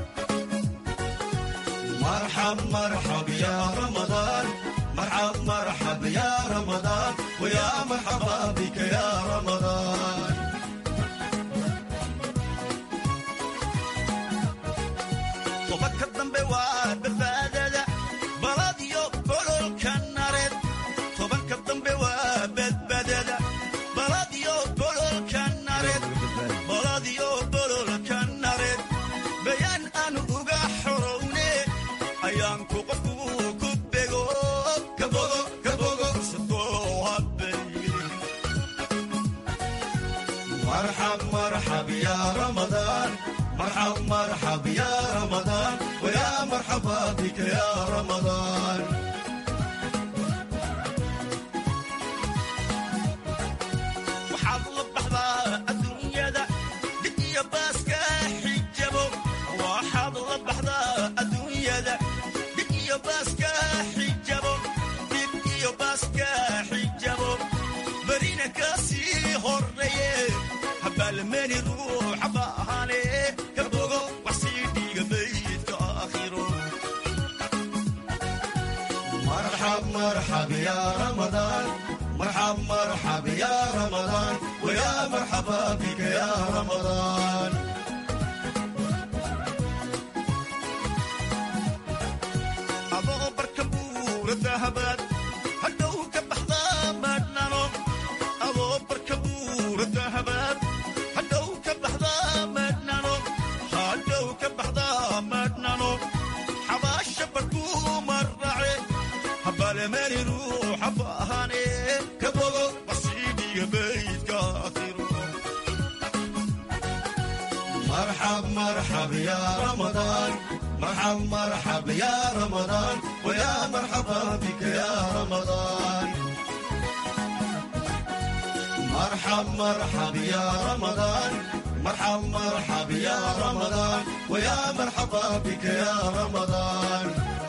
marxab marxab ya ramadaan مرحب مرحب يا رمضان ويا مرحبا بك يا رمضان طبك الضنب وبالبادة بلاديو بلول كنارد طبك الضنب وبالبادة بلاديو بلول كنارد بلاديو بلول كنارد بيان أنو أغا حروني أيانكو قفو كبيغو كبوغو كبوغو صدو هبيلي مرحب مرحب يا رمضان مرحب مرحب يا رمضان ويا مرحبا بك يا رمضان وحظ بحظا الدنيا دا دقيا باسكا حجبو وحظ بحظا الدنيا دا دقيا باسكا حجبو دقيا باسكا حجبو برينا كاسي هوريه هبالماني روح باهاني كبوغو وحسيدي قبيت كاخيرو مرحب مرحب يا رمضان مرحب مرحب يا رمضان ويا مرحبا بك يا رمضان أبو بركبور الذهبات هدو كبحضا مدنانو أبو بركبور الذهبات هدو كبحضا مدنانو هدو كبحضا مدنانو حباش بركو مرعي هبال ماني روح أبهاني كبوغو بصيدي بيت كاثيرو مرحب مرحب يا رمضان مرحب مرحب يا رمضان ويا مرحبا بك يا رمضان مرحب مرحب يا رمضان مرحب مرحب يا رمضان ويا مرحبا بك يا رمضان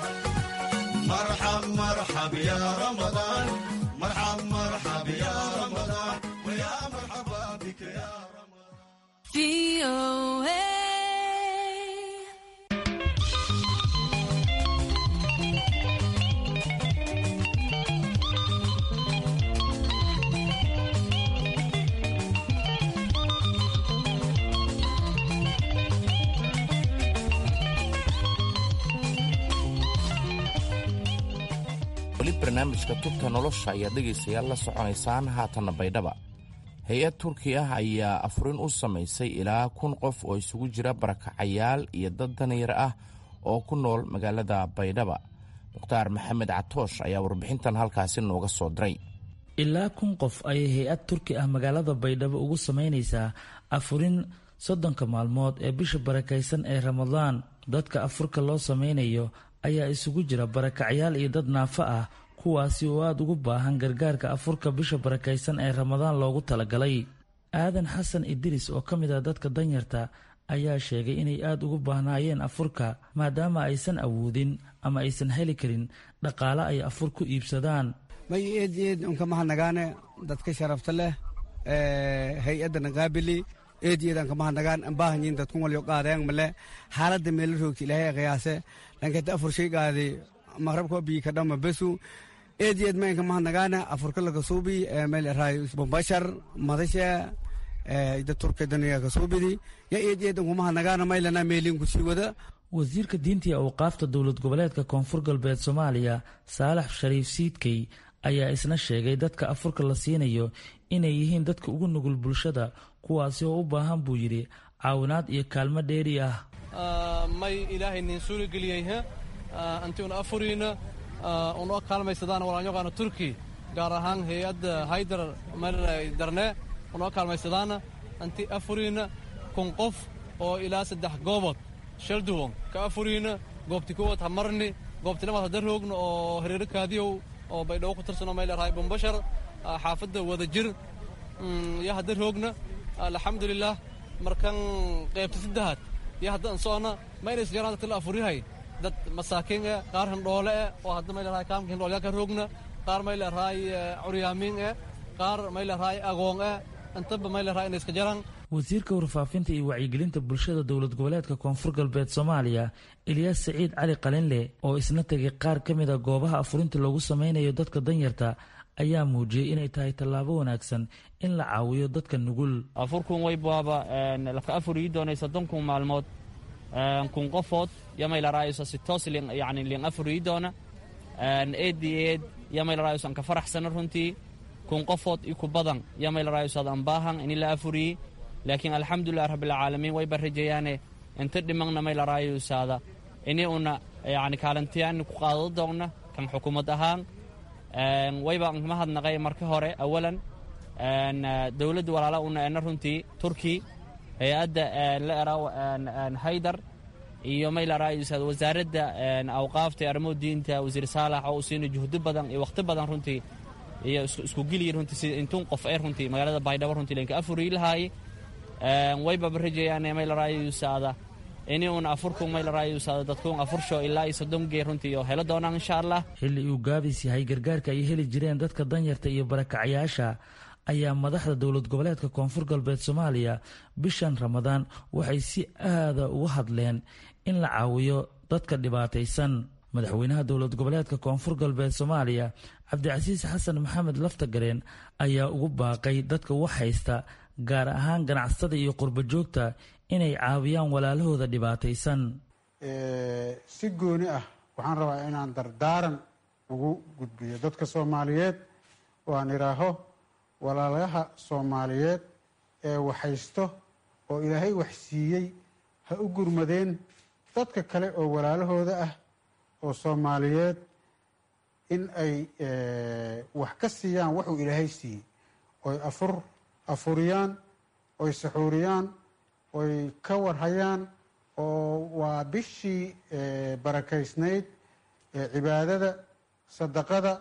مرحب مرحب يا رمضان مرحب مرحب يا رمضان ويا مرحبا بك weli barnaamijka tubta nolosha ayaad dhegaystayaal la soconaysaan haatanna baydhaba hay-ad turki ah ayaa afurin u samaysay ilaa kun qof oo isugu jira barakacayaal iyo dad danyar ah oo ku nool magaalada baydhaba mukhtaar maxamed catoosh ayaa warbixintan halkaasi nooga soo diray ilaa kun qof ayay hay-ad turki ah magaalada baydhabo ugu samaynaysaa afurin soddonka maalmood ee bisha barakaysan ee ramadaan dadka afurka loo samaynayo ayaa isugu jira barakacyaal iyo dad naafo ah kuwaasi oo aada ugu baahan gargaarka afurka bisha barakaysan ee ramadaan loogu talagalay aadan xasan idriis oo ka mid ah dadka danyarta ayaa sheegay inay aada ugu baahnaayeen afurka maadaama aysan awoodin ama aysan heli karin dhaqaale ay afur ku iibsadaan may eed eed unka mahadnagaane dadka sharafta leh hay-adana qaabili eed eed anka mahadnagaan ambaahanyin dadkun walyo qaadeen male xaaladda meela roogti ilaahay qiyaase lankata afur shay qaadi maqrabka bii kadhama besu eed eed ma inka mahadnagaane afurka laga suubi meel raay bombashar madasha ida turka daniga ka suubidi ya eed eed unka mahadnagaane maylana meelin ku sii wada wasiirka diinta iyo awqaafta dowlad goboleedka koonfur galbeed soomaaliya saalax shariif siidkey ayaa isna sheegay dadka afurka la siinayo inay yihiin dadka ugu nugul bulshada kuwaasi oo u baahan buu yidhi caawinaad iyo kaalmo dheeri ah may ilaahay nin suuli geliyey anti una afuriina unoo kaalmaysadaan walaalyoqaana turki gaar ahaan hay-adda haydar darne unoo kaalmaysadaana anti afuriina kun qof oo ilaa saddex goobood shalduwon ka afuriina goobti kuwad hamarni goobti lamaad hadda roogna oo hareero kaadiyow oo baydhabo ku tirsanoo mayl rahay bombashar xaafadda wada jir yo hadda roogna alxamdulilah markan qaybta saddexaad yo hadda an socona mayna isjaraan dadka la afuryahay dad masaakiin eh qaar hindhoole eh oo hadda mayl rahay kaamka hindhoolyaa ka roogna qaar mayl rahay curyaamiin eh qaar mayl rahay agoon eh intaba mayl rahay inay iska jaraan wasiirka warfaafinta iyo wacyigelinta bulshada dowlad goboleedka koonfur galbeed soomaaliya ilyaas saciid cali qalinle oo isna tegay qaar ka mid a goobaha afurinta loogu sameynayo dadka danyarta ayaa muujiyey inay tahay tallaabo wanaagsan in la caawiyo dadka nugul afurkun waybaaba laka afuriyi doonay soddonkun maalmood kun qofood yamaylaraayosa si toos yani lin afuriyi doona eedi eed yamaylaraayosa anka faraxsana runtii kun qofood iku badan yamaylaraayosaad ambaahan ini la afuriyi laakiin alxamdulilah rabbilcaalamiin wayba rajayaane inta dhimagna may laraayosaada ini una yani kaalintiyaani ku qaado doonna kan xukuumad ahaan wayba mahadnaqay marka hore awalan dowladda walaala una ena runtii turki hay-adda la era haydar iyo may laraayosaada wasaaradda awqaafta arrimo diinta wasiir saalax oo u siina juhdo badan iyo wakhti badan runtii iyo isku geliya runtii si intun qof ee runtii magaalada baydhabo runtii lenka afuriyi lahaaye waybaba rajayaan maylarayusaada ini un afurku maylarayusaada dadkuun afursho ilaa iyo soddon gee runtii oo helo doonaan insha allah xilli uu gaabis yahay gargaarka ay heli jireen dadka danyarta iyo barakacayaasha ayaa madaxda dowlad goboleedka koonfur galbeed soomaaliya bishan ramadaan waxay si aada uga hadleen in la caawiyo dadka dhibaataysan madaxweynaha dowlad goboleedka koonfur galbeed soomaaliya cabdicasiis xasan maxamed laftagareen ayaa ugu baaqay dadka wax haysta gaar ahaan ganacsatada iyo qurbo joogta inay caawiyaan walaalahooda dhibaataysan si gooni ah waxaan rabaa inaan dardaaran ugu gudbiyo dadka soomaaliyeed oo aan idhaaho walaalaha soomaaliyeed ee waxhaysto oo ilaahay wax siiyey ha u gurmadeen dadka kale oo walaalahooda ah oo soomaaliyeed in ay wax ka siiyaan waxuu ilaahay siiyey oy afur afuriyaan oy saxuuriyaan oy ka warhayaan oo waa bishii barakaysnayd cibaadada sadaqada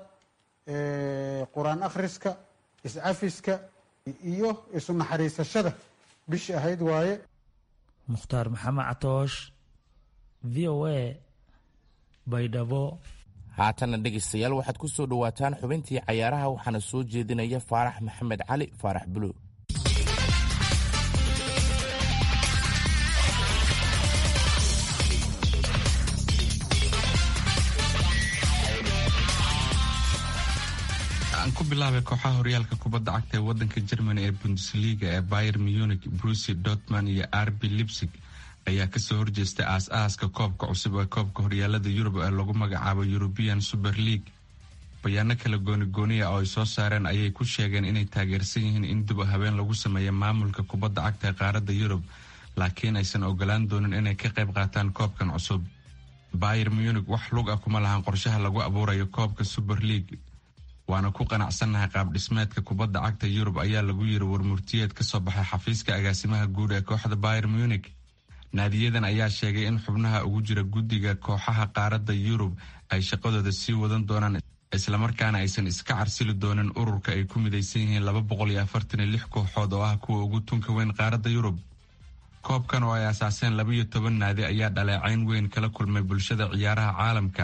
qur-aan akhriska iscafiska iyo isu naxariisashada bishii ahayd waaye mukhtaar maxamed catoosh v o a baydhabo haatana dhegaystayaal waxaad ku soo dhowaataan xubintii cayaaraha waxaana soo jeedinaya faarax maxamed cali faarax buluug bilaabay kooxaha horyaalka kubadda cagta ee wadanka germany ee bundesliga ee bayer munich brusi dortman iyo arbi lipsig ayaa kasoo horjeestay aas-aaska koobka cusub ee koobka horyaalada yurub ee lagu magacaabo european super league bayaano kala goonigooniya oo ay soo saareen ayay ku sheegeen inay taageersan yihiin in dib habeen lagu sameeyo maamulka kubadda cagta ee qaaradda yurub laakiin aysan ogolaan doonin inay ka qayb qaataan koobkan cusub bayer munich wax lug ah kuma lahan qorshaha lagu abuurayo koobka super league waana ku qanacsannahay qaab dhismeedka kubadda cagta yurub ayaa lagu yiri warmurtiyeed ka soo baxay xafiiska agaasimaha guud ee kooxda bayer munich naadiyadan ayaa sheegay in xubnaha ugu jira guddiga kooxaha qaaradda yurub ay shaqadooda sii wadan doonaan islamarkaana aysan iska carsili doonin ururka ay ku midaysan yihiin laba boqol iyo afartan iyo lix kooxood oo ah kuwa ugu tunka weyn qaaradda yurub koobkan oo ay asaaseen laba iyo toban naadi ayaa dhaleecayn weyn kala kulmay bulshada ciyaaraha caalamka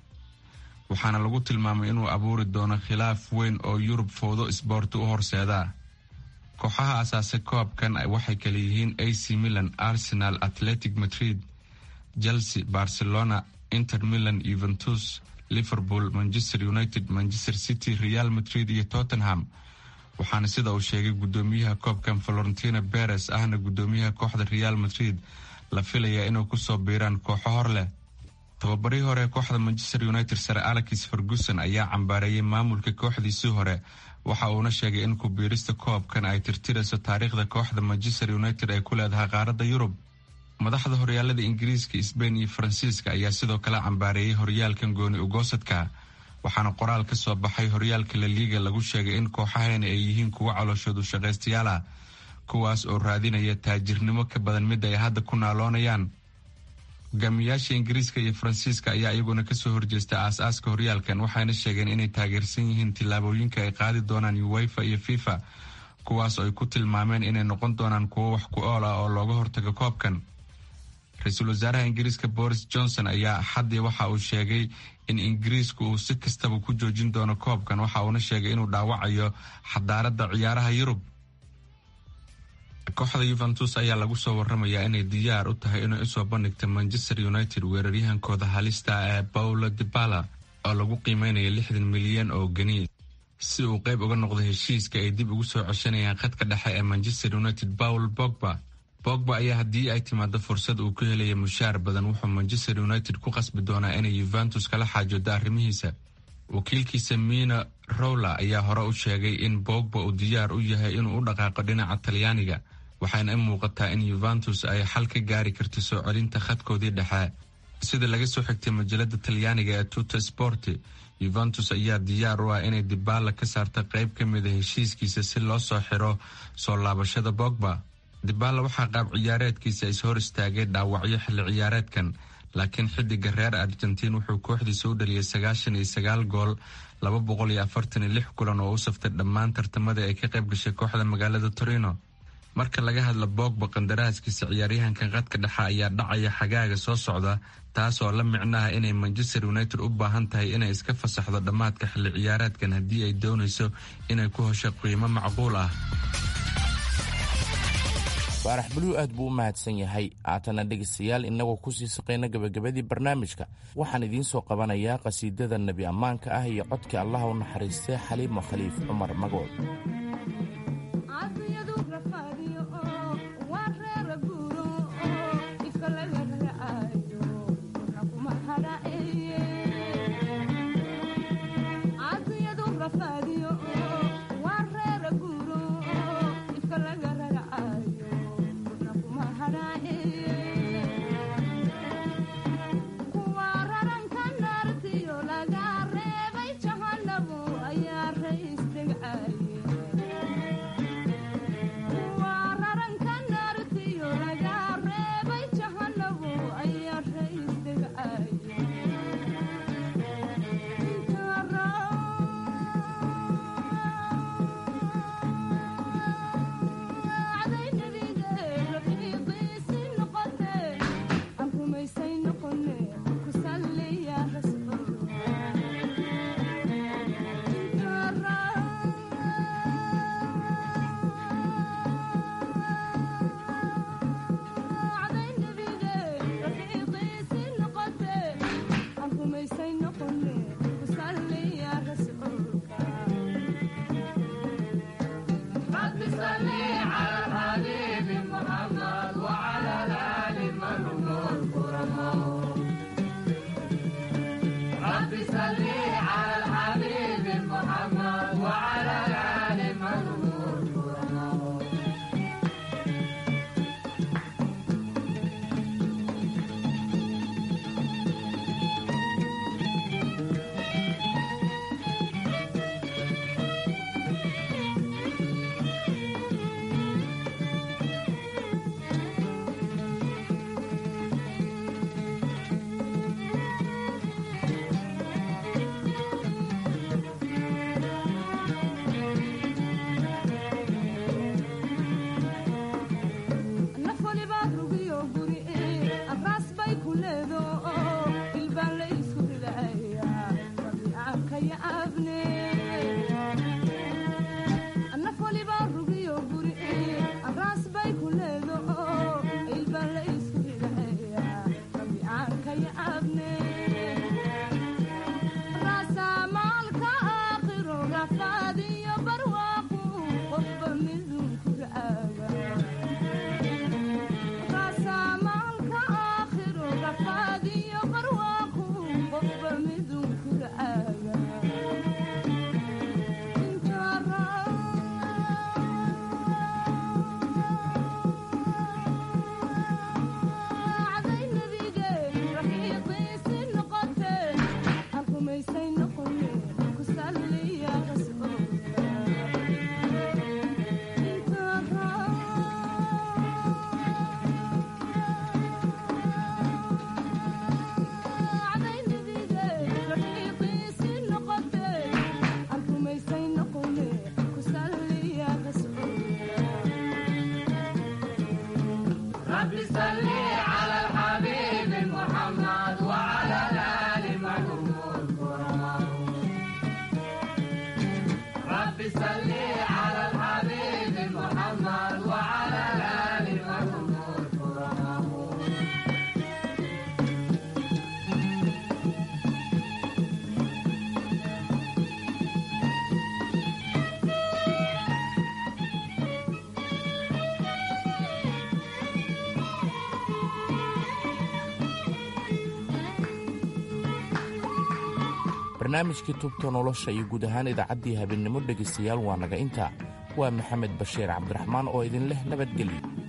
waxaana lagu tilmaamay inuu abuuri doono khilaaf weyn oo yurub fowdo isboorti u horseeda kooxaha asaasay koobkan waxay kala yihiin ac milan arsenal atletic madrid chelsea barcelona inter milan yuventus liverpool manchester united manchester city real madrid iyo tottenham waxaana sida uu sheegay gudoomiyaha koobkan valentina beres ahna gudoomiyaha kooxda real madrid la filayaa inuu kusoo biiraan kooxo hor leh tababarihii hore kooxda manchester united sare alex ferguson ayaa cambaareeyay maamulka kooxdiisii hore waxa uuna sheegay in kubiirista koobkan ay tirtirayso taariikhda kooxda manchester united ay ku leedahay qaaradda yurub madaxda horyaalada ingiriiska sbain iyo faransiiska ayaa sidoo kale cambaareeyay horyaalkan gooni ugoosadka waxaana qoraal ka soo baxay horyaalka laliiga lagu sheegay in kooxahani ay yihiin kuwo calooshoodu shaqaystayaal ah kuwaas oo raadinaya taajirnimo ka badan mid ay hadda ku naaloonayaan hogaamiyayaasha ingiriiska iyo faransiiska ayaa iyaguna kasoo horjeesta aas-aaska horyaalkan waxayna sheegeen inay taageersan yihiin tillaabooyinka ay qaadi doonaan uwefa iyo fifa kuwaas oo ay ku tilmaameen inay noqon doonaan kuwo wax ku ool ah oo looga hortago koobkan ra-iisul wasaaraha ingiriiska boris johnson ayaa axaddii waxa uu sheegay in ingiriisku uu si kastaba ku joojin doono koobkan waxa uuna sheegay inuu dhaawacayo xadaaradda ciyaaraha yurub kooxda yuventus ayaa lagu soo waramayaa inay diyaar u tahay inay usoo bandhigta manchester united weeraryahankooda halista ee paulo dibala oo lagu qiimeynaya lixdan milyan oo geni si uu qayb uga noqdo heshiiska ay dib ugu soo ceshanayaan khadka dhexe ee manchester united paul bogba bogba ayaa haddii ay timaado fursad uu ku helaya mushaar badan wuxuu manchester united ku qasbi doonaa inay yuventus kala xaajoodo arrimihiisa wakiilkiisa mina rowla ayaa hore u sheegay in bogba uu diyaar u yahay inuu u dhaqaaqo dhinaca talyaaniga waxaana i muuqataa in yuventus ay xal ka gaari karto soo celinta khadkoodii dhexe sida laga soo xigtay majalada talyaaniga ee tuta sporti yuventus ayaa diyaar u ah inay dibaala ka saarta qayb ka mida heshiiskiisa si loo soo xiro soo laabashada bogba dibaala waxaa qaab ciyaareedkiisa is hor istaagay dhaawacyo xilli ciyaareedkan laakiin xidiga reer argentiin wuxuu kooxdiisa u dhaliyay sagaashan iyo sagaal gool laba boqol iyo afartan iyo lix kulan oo u saftay dhammaan tartamada ay ka qayb gashay kooxda magaalada torino marka laga hadla bogba qandaraaskiisa ciyaaryahankan qadka dhexe ayaa dhacaya xagaaga soo socda taas oo la micnaha inay manchester united u baahan tahay inay iska fasaxdo dhammaadka xilli ciyaareedkan haddii ay doonayso inay ku hesho qiimo macquul ah faarax buluw aad buu u mahadsan yahay haatana dhegaystayaal innagoo kusii saqayna gebagabadii barnaamijka waxaan idiin soo qabanayaa qhasiidada nebi ammaanka ah iyo codkii allaha u naxariistay xaliima khaliif cumar magool Kuwa raranka naartiyo laga reebay jahanabo ayaa rays degcaye barnaamijkii tubta nolosha iyo guud ahaan idaacaddii habeennimo dhegaystayaal waa naga intaa waa maxamed bashiir cabdiraxmaan oo idin leh nabadgelyo